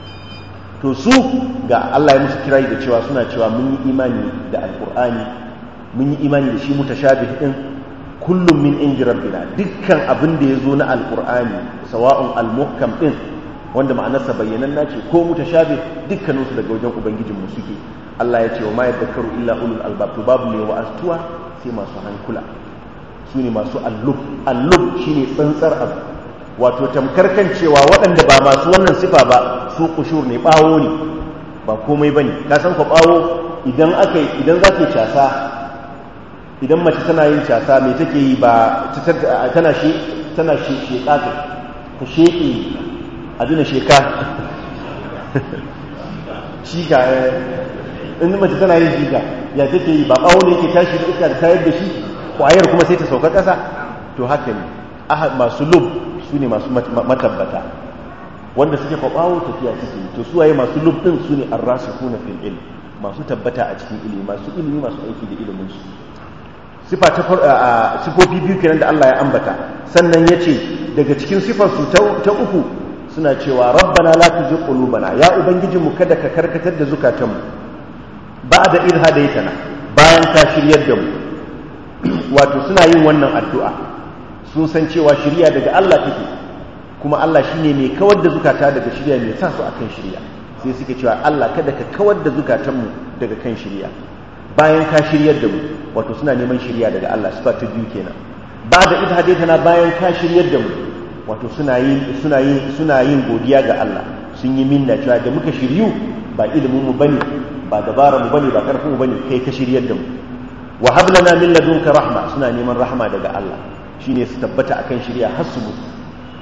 to su ga Allah ya musu kirayi da cewa suna cewa mun yi imani da alqur'ani mun yi imani da shi mutashabih din kullum min inji rabbina dukkan abin da ya zo na alqur'ani sawa'un almuhkam din wanda ma'anarsa bayyananna ce ko mutashabih dukkaninsu daga wajen ubangijinmu suke Allah ya ce wa ma yadhakkaru illa ulul albab to babu mai wa'astuwa sai masu hankula su ne masu allub allub shine tsantsar abu wato tamkar kan cewa waɗanda ba masu wannan sifa ba su kushur ne bawo ne ba komai bane ka san ko bawo idan aka idan za ta casa idan mace tana yin casa me take yi ba tana shi tana shi sheka ta sheke abin sheka shi ka in mace tana yin jiga ya take yi ba bawo ne yake tashi da iska da tayar da shi kwayar kuma sai ta sauka ƙasa to haka ne masu lub su ne masu matabbata wanda suke kwabawo tafiya suke to su waye masu lub din su ne arrasikuna fil ilm masu tabbata a cikin ilimi masu ilimi masu aiki da ilimin su sifa ta sifofi biyu kenan da Allah ya ambata sannan yace daga cikin sifar su ta uku suna cewa rabbana la tuzigh qulubana ya ubangijinmu kada ka karkatar da zukatanmu ba'da idh hadaytana bayan ka shiryar da mu wato suna yin wannan addu'a sun san cewa shirya daga Allah take kuma Allah shine mai kawar da zukata daga shirya mai sa su akan shirya sai suke cewa Allah kada ka kawar da zukatanmu daga kan shirya bayan ka shiryar da mu wato suna neman shirya daga Allah sifa ta biyu kenan ba da ita hadaitana bayan ka shiryar da mu wato suna yin suna yin suna yin godiya ga Allah sun yi minna cewa da muka shiryu ba ilimin mu bane ba dabarar mu bane ba karfin mu bane kai ka shiryar da mu wa hab lana min ladunka rahma suna neman rahma daga Allah shine su tabbata akan shirya har su mutu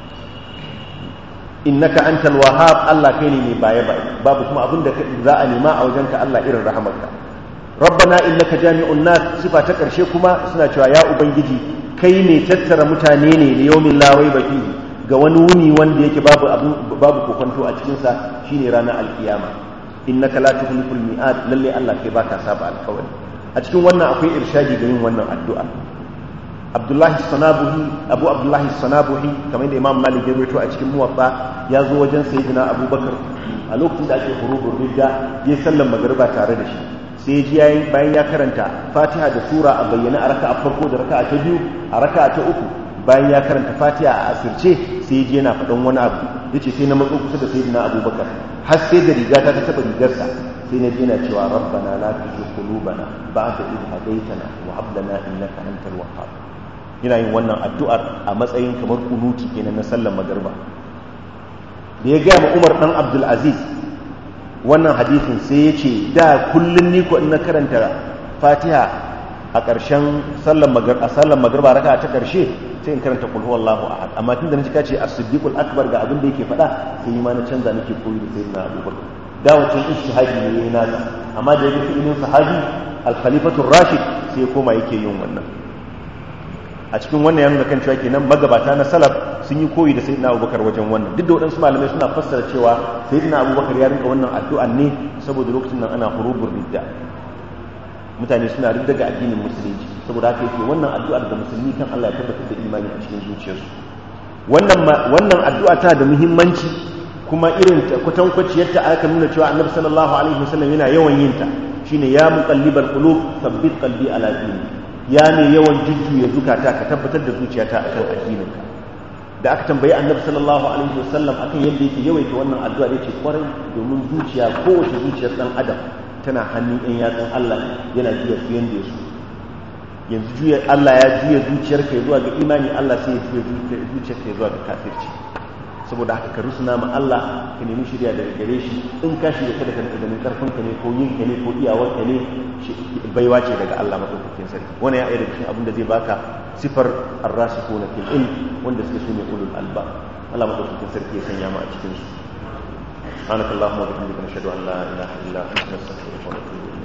innaka antal wahhab Allah kai ne mai baye baye babu kuma abin da za a nema a wajenka Allah irin rahamarka rabbana innaka jami'un nas sifa ta karshe kuma suna cewa ya ubangiji kai ne tattara mutane ne da yawmin la raiba fihi ga wani wuni wanda yake babu babu kokonto a cikin sa shine ranar alkiyama innaka la tukhliful mi'ad lalle Allah kai baka saba alkawari a cikin wannan akwai irshadi ga yin wannan addu'a abdullahi sanabuhi abu abdullahi sanabuhi kamar da imam malik ya rawaito a cikin muwatta ya zo wajen sayyidina abubakar a lokacin da ake hurubur ridda ya sallan magariba tare da shi sai ji yayin bayan ya karanta fatiha da sura a bayyana a raka'a farko da raka'a ta biyu a raka'a ta uku bayan ya karanta fatiha a asirce sai ji yana faɗan wani abu yace sai na matso kusa da sayyidina abubakar har sai da rigata ta taba rigarsa sai na yana cewa rabbana la tuzigh qulubana ba'da idh hadaytana wa hab lana innaka antal wahhab yana yin wannan addu'ar a matsayin kamar kunuti kenan na sallar magarba da ya gaya ma umar ɗan abdulaziz wannan hadithin sai ya ce da kullum ni ko in na karanta fatiha a ƙarshen sallar magarba raka ta ƙarshe sai in karanta kulhu wallahu ahad amma tun da na cika ce a siddiqul akbar ga abin da yake faɗa sai yi ma na canza nake koyi da sayyidina abubakar da wancan ijtihadi ne yayin nasa amma da yake ilmin sahabi al-khalifatu rashid sai ya koma yake yin wannan a cikin wannan ya nuna kan cewa kenan magabata na salaf sun yi koyi da sayyidina abubakar wajen wannan duk da waɗansu malamai suna fassara cewa sayyidina abubakar ya rinka wannan addu'an ne saboda lokacin nan ana hurubur ridda mutane suna ridda ga addinin musulunci saboda haka yake wannan addu'ar da musulmi kan Allah ya tabbatar da imani a cikin zuciyarsu wannan wannan addu'a ta da muhimmanci kuma irin kwatankwaciyar ta aka nuna cewa annabi sallallahu alaihi wasallam yana yawan yin ta shine ya muqallibal qulub thabbit qalbi ala dinik ya ne yawan jujjuya zukata ka tabbatar da zuciyata akan addininka da aka tambayi annabi sallallahu alaihi wasallam akan yadda yake yawaita wannan addu'a yace kwarai domin zuciya kowace zuciyar dan adam tana hannun ɗan yatsun Allah yana juya su yanda ya so yanzu juya Allah ya juya zuciyarka zuwa ga imani Allah sai ya juya zuciyarka zuwa ga kafirci saboda haka ka rusuna ma Allah ka nemi shirya daga gare shi in ka shirya kada ka rinka ganin karfin ka ne ko yin ka ne ko iyawar ka ne baiwa ce daga Allah madaukakin sarki wannan ya ayyana cikin abin da zai baka sifar ar-rasikhuna fil ilm wanda suke sune ulul alba Allah madaukakin sarki ya sanya mu a cikin su سبحانك اللهم وبحمدك نشهد ان لا اله الا انت نستغفرك ونتوب اليك